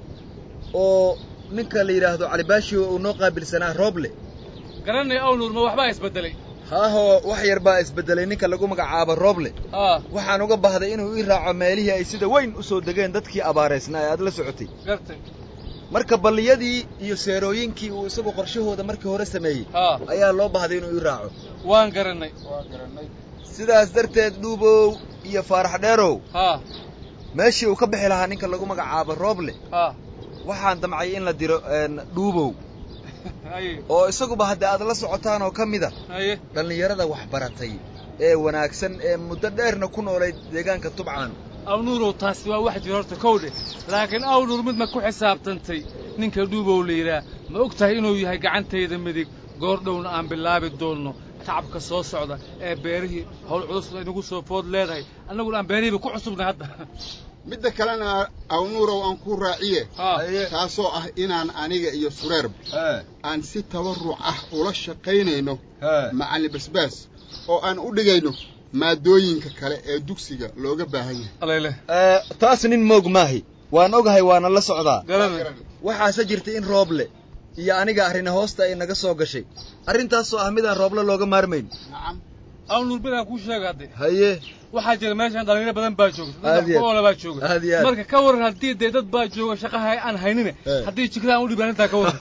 oo ninka la yidhaahdo cali baashi uu noo qaabilsanaa rooble
garanay aw nuur ma waxbaa isbeddelay
haahoo wax yar baa isbeddelay ninka lagu magacaabo rooble
haa
waxaan uga bahday inuu ii raaco meelihii ay sida weyn u soo degeen dadkii abaaraysnaa ee aad la socotay
gartay
marka balliyadii iyo seerooyinkii uu isagu qorshahooda markii hore sameeyey
haa
ayaa loo bahday inuu ii raaco
waan garannay
sidaas darteed dhuubow iyo faarax dheerow
haa
meeshii uu ka bixi lahaa ninka lagu magacaabo rooble
haa
waxaan damcay in la diro dhuubow
haye
oo isaguba hadda aad la socotaan oo ka mida
haye
dhallinyarada wax baratay ee wanaagsan ee muddo dheerna ku noolayd deegaanka tubcaan
awnuurow taasi waa wax jira horta kow dheh laakiin awnuur mid ma ku xisaabtantay ninka dhuubow la yidhaah ma og tahay inuu yahay gacantayda midig goor dhowna aan bilaabi doonno tacabka soo socda ee beerihii howl culus ay nagu soo food leedahay annaguna aan beerihiiba ku cusubnay hadda
midda kalena awnuurow aan ku raaciye taasoo ah inaan aniga iyo sureerb aan si tabarruc ah ula shaqaynayno macallin basbaas oo aan u dhigayno maadooyinka kale ee dugsiga looga baahan yahay
taas nin moog maahi waan ogahay waana la socdaa waxaase jirta in rooble iyo aniga arrina hoosta ay naga soo gashay arrintaasoo ah midaan rooble looga maarmayn
awnuur midaan kuu sheega hadde
haye
waxaa jira meeshan dhalinyaro badan baa joogta
Aad iyo aad.
dadoola baa jooga
Aad iyo aad.
marka ka waran haddii dee dad baa jooga shaqaha aan haynine haddii jikada aan u dhibaan intaa ka waran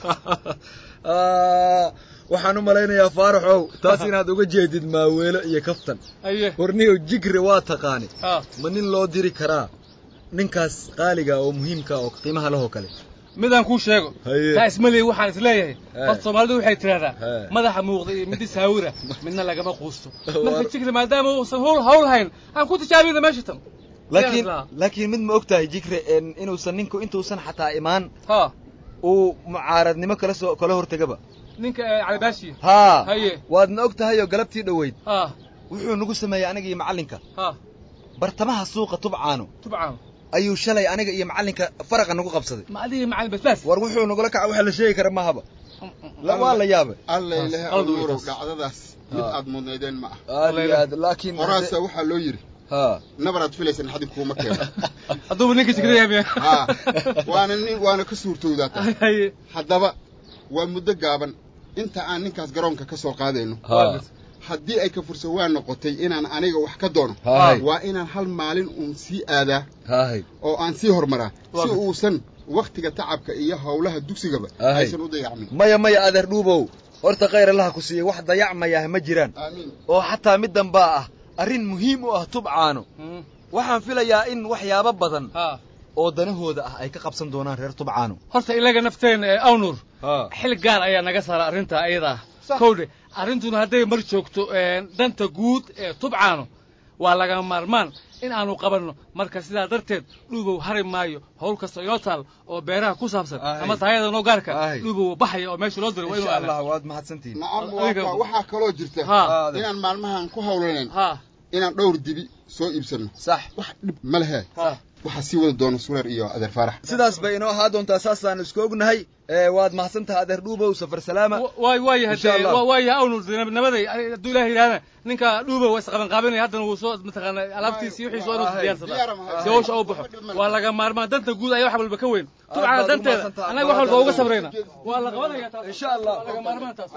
waxaan u malaynayaa faaraxow taas inaad uga jeedid maaweelo iyo kaftan
haye
warniyow jigre waa taqaani
haa
ma nin loo diri karaa ninkaas qaaliga oo muhiimka oo qiimaha lahoo kale
midaan kuu sheego
Haye.
taa ismaleey waxaan isleeyahay
He.
horta soomaalidu waxay tidhahdaa
He.
madaxa muuqda iyo midi saawira midna lagama quusto marka jikri maadaama uusan hawl hawl hayn aan ku tijaabina meesha tan
laakiin laakiin mid ma og tahay jigre en inuusan ninku intuusan xataa imaan
haa
uu mucaaradnimo kala soo kala hortegaba
ninka eh, calibaashiya
haa
haye
waadna og tahay oo galabtii dhoweyd
haa
wuxuu nagu sameeyey aniga iyo macallinka
haa
bartamaha suuqa tubcaano
tubcaan
ayuu shalay aniga iyo macallinka faraqa nagu qabsaday
ma adiga macalin basbaas
war wuxuu nagula kaca waxa la sheegi kara mahaba la waa la yaabay
alla ilaha awnuurow dhacdadaas mid aad mudnaydeen ma ah
aad iyo aad laakiin
horaasa waxaa loo yidhi
haa
nabaraad filaysan xadib kuuma keeno
hadduuba ninka jikra yaamiya
haa waana nin waana ka suurtowdaa tahay
haye
haddaba waa muddo gaaban inta aan ninkaas garoonka ka soo qaadayno
haa
haddii ay ka fursa waa noqotay inaan aniga wax ka doono
Haay.
waa inaan hal maalin uun sii aadaa
haay
oo aan sii hormaraa
Waa
si
gad-
uusan wakhtiga tacabka iyo howlaha dugsigaba
Haay.
aysan u dayacmin
maya maya adeer dhuubow horta khayr allaha ku siiyey wax dayacmayah ma jiraan
aamiin
oo xataa middan baa ah arrin muhiim u ah tubcaano waxaan filayaa in waxyaabo badan
haa
oo danahooda ah ay ka qabsan doonaan reer tubcaano
horta ilaga nafteena ee awnuur
haa
xil gaar ayaa naga saara arrinta ayada ah kowdhe arrintuna hadday mar joogto een, danta guud ee tubcaano waa laga maarmaan in aanu qabanno marka sidaa darteed dhuubow hari maayo howl kasta inoo taal oo beeraha ku saabsan
Ahay.
ama taayada noo gaarka
Ahay.
dhuubow baxaya oo meesha loo diray waa inuu
insha
aadaa
allah waad mahadsantihiin
nacam
Adiga-
waa- waxaa kaloo jirta
haa
inaan maalmahan ku howlanayn
haa
inaan dhowr dibi soo iibsanno
sax
wax dhib ma lehe
haa
waxaa sii wada doona sureer iyo adeer faarax
sidaas bay inoo ahaa doontaa saasaan isku ognahay ee waad mahadsantaha adeer dhuubow safar salaama
waay waayahay
Insha Allah.
dee waayahay awnuur dee nabaday hadduu ilaah yidhahdana ninka dhuubow waa isqabanqaabinaya haddana wuu soo mataqaana alaabtiisi wixii soo inuu diyaarsadaa si hawsha u baxo waa laga maarmaan danta guud ayaa wax walba ka weyn tubcana
baad u
danteeda
mahadsantahay.
annaga wax walba uga sabrayna waa la qabanaya taas
insha allah
waa laga maarmaan taas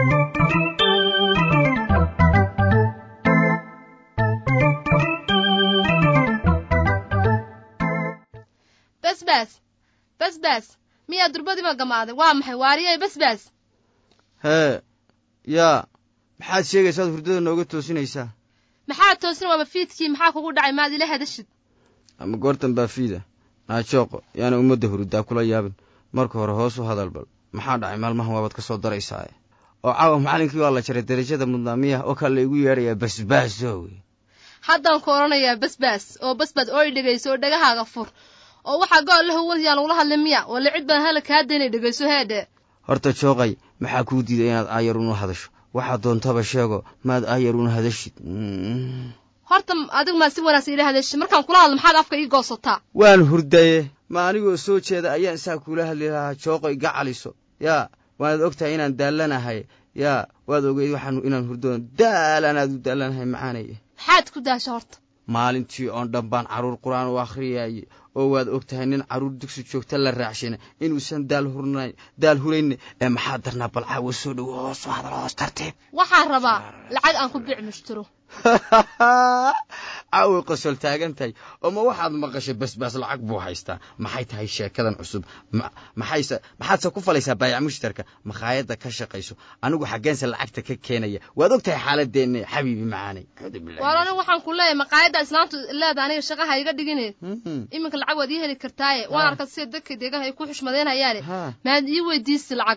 basbaas basbaas miyaa durbadiiba gamaaday waa maxay waariyay basbaas
hee yaa maxaad sheegaysaad hurdada nooga toosinaysaa
maxaa toosin waaba fiidkii maxaa kugu dhacay maad ila hadashid
ama goortan baa fiida naajooqo yaana ummadda hurudaa kula yaabin marka hore hoos u hadal bal maxaa dhacay maalmahan waabaad ka soo daraysaaye oo caawa macallinkii waa la jaray darajada mudnaamiyaha oo kale laygu yeedhayaa basbaasowe
haddaan ku odhanayaa basbaas oo basbaas oo i dhegayso oo dhagahaaga fur oo waxaa gool la huwanayaan lagula hadlay miya walla cid baan hala kaa daynay dhegayso heedhe
horta jooqay maxaa kuu diiday inaad aayar una hadasho waxaad doontaba sheego maad aayar una hadashid
horta adigu maad si wanaagsan ila hadashay markaan kula hadlo maxaad afka ii goosataa
waan hurdaye ma anigoo soo jeeda ayaan saa kula hadli lahaa jooqoy gacaliso yaa waanaad og tahay inaan daallanahay yaa waad ogeyd waxaan inaan hurdoon daalanaad u daallanahay macaanaya
maxaad ku daasha horta
maalintii oon dhan baan carruur qur-aan u akhriyayay oo waad og tahay nin carruur dugsi joogta la raacshina inuusan daal hurnayn daal hurayne ee maxaa darnaa bal caawa soo dhowo hoos u hadal hoos tartiib
waxaan rabaa lacag aan ku biic mushtiro
caaway qosol taagan tahay oo ma waxaad maqashay basbaas lacag buu haystaa maxay tahay sheekadan cusub maxayse maxaadse ku falaysaa baayac mushtarka makhaayadda ka shaqayso anigu xaggeense lacagta ka keenaya waad og tahay xaaladeenna xabiibi macaanay
waar anigu waxaan ku leeyahay maqaayadda islaamtu leeda aniga shaqaha iga dhigine iminka lacag waad ii heli kartaaye waan arka sida dadka deegaanka ay ku xushmadaynayaane maad ii weydiisi lacag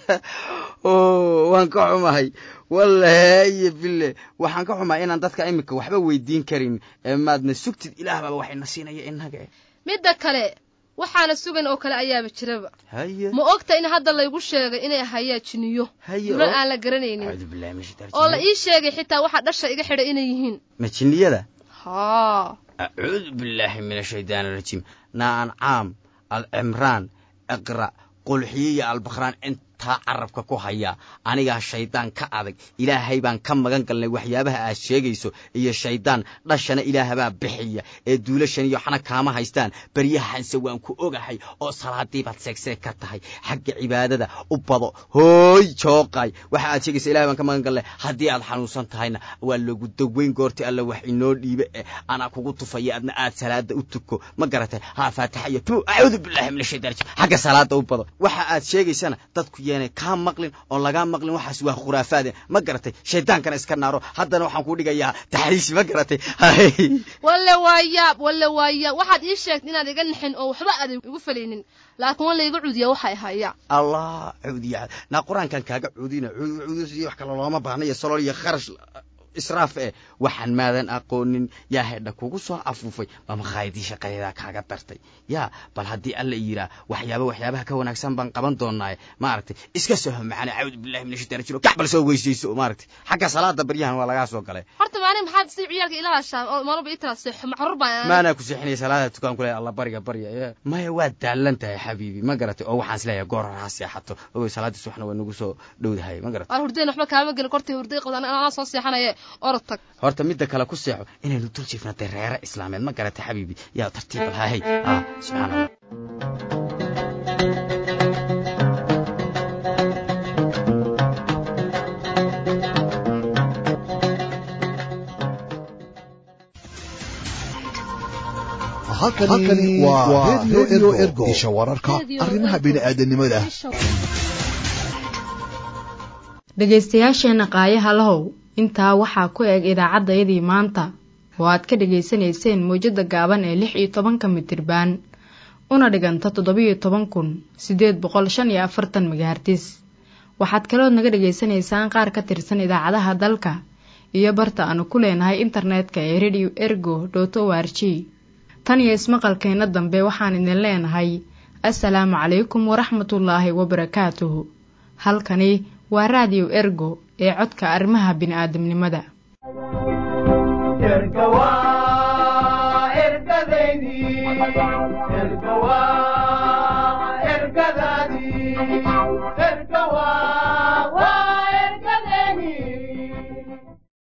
waan ka xumahay wallaaye bille waxaan ka xumaa inaan dadka iminka waxba weydiin karin maadna sugtid ilaah baaba waxayna siinaya innaga
midda kale waxaana sugan oo kale ayaaba jiraba
haye
ma ogta in hadda laygu sheegay inay hayaa jiniyo dula aan la garanaynin oo la ii sheegay xitaa waxaa dhasha iga xidhay inay yihiin
ma jinniyada
haa
acuudu billaahi min ashaytaan arajiim naancaam alcimraan iqra qulxiye iyo albakhraan intaa carabka ku haya anigaa shaydaan ka adag ilaahay baan ka magan galnay waxyaabaha aad sheegayso iyo shaydaan dhashana ilaahabaa bixiya ee duulashan iyo waxna kaama haystaan baryahanse waan ku ogahay oo salaadiibaad seegseeg ka tahay xagga cibaadada u bado hooy jooqay waxa aad sheegaysa ilahay baan ka magan galnay haddii aad xanuunsan tahayna waa lagu daweyn goorti alla wax inoo dhiibe eh anaa kugu tufaya adna aad salaada u tuko ma garatay haa faatixa iyo tu acuudu billahi min ashaytaan rajim xagga salaada u bado waxa aad sheegaysana dadku yeenay kaa maqlin oo lagaa maqlin waxaas waa khuraafaade ma garatay shaydaankana iska naaro haddana waxaan ku dhigayaa taxriisi ma garatay
walle waa yaab walle waa yaab waxaad ii sheegtay inaad iga nixin oo waxba aad igu falaynin laakiin waa layga cuudiya waxay hayaa
allah cuudiya naa qur-aankan kaaga cuudina cuudis iyo wax kale looma baahna iyo salool iyo kharash israaf eh waxaan maadan aqoonin yaa hedha kugu soo afuufay ma makhaayadii shaqadeedaa kaaga dartay yaa bal haddii alla yiraa waxyaaba waxyaabaha ka wanaagsan baan qaban doonaaye maaragtay iska soho macana cawdu billahi min ashaitan rajim kac bal soo weysayso maaragtay xagga salaada baryahan waa lagaa soo galay
horta maalin maxaad si ciyaalka ila hashaa oo maalba ii tira seexo macruur baan
maanaa ku seexinaya salaada tukaan ku leeya alla barya barya maya waa daalan tahay xabiibi ma garatay oo waxaan isleeyahay goor hore ha seexato ogoy salaadii subaxna waa nagu soo dhowdahay ma garatay
waar hurdeen waxba kaama gelin kortay hurday qabdaan anaa soo seexanaye orod tag
horta midda kale ku seexo inaynu dul jiifnatay reere islaameed ma garatay xabiibi yaa tartiibal hahay ah subxaana allah
halkani waa redio ergo isha wararka arrimaha bini'aadanimada
dhegaystayaasheenna qaayaha lahow intaa waxaa ku eg idaacaddayadii maanta oo aad ka dhegaysanayseen mawjadda gaaban ee lix iyo tobanka mitirbaan una dhiganta toddobiyo toban kun siddeed boqol shan iyo afartan magahartis waxaad kalood naga dhegaysanaysaan qaar ka tirsan idaacadaha dalka iyo barta aanu ku leenahay internetka ee radio ergo dot o r g tan iyo ismaqalkeenna dambe waxaan idin leenahay assalaamu calaykum waraxmatullaahi wabarakaatuhu halkani waa raadiyo ergo ee codka arrimaha bini'aadamnimada
ergadaadii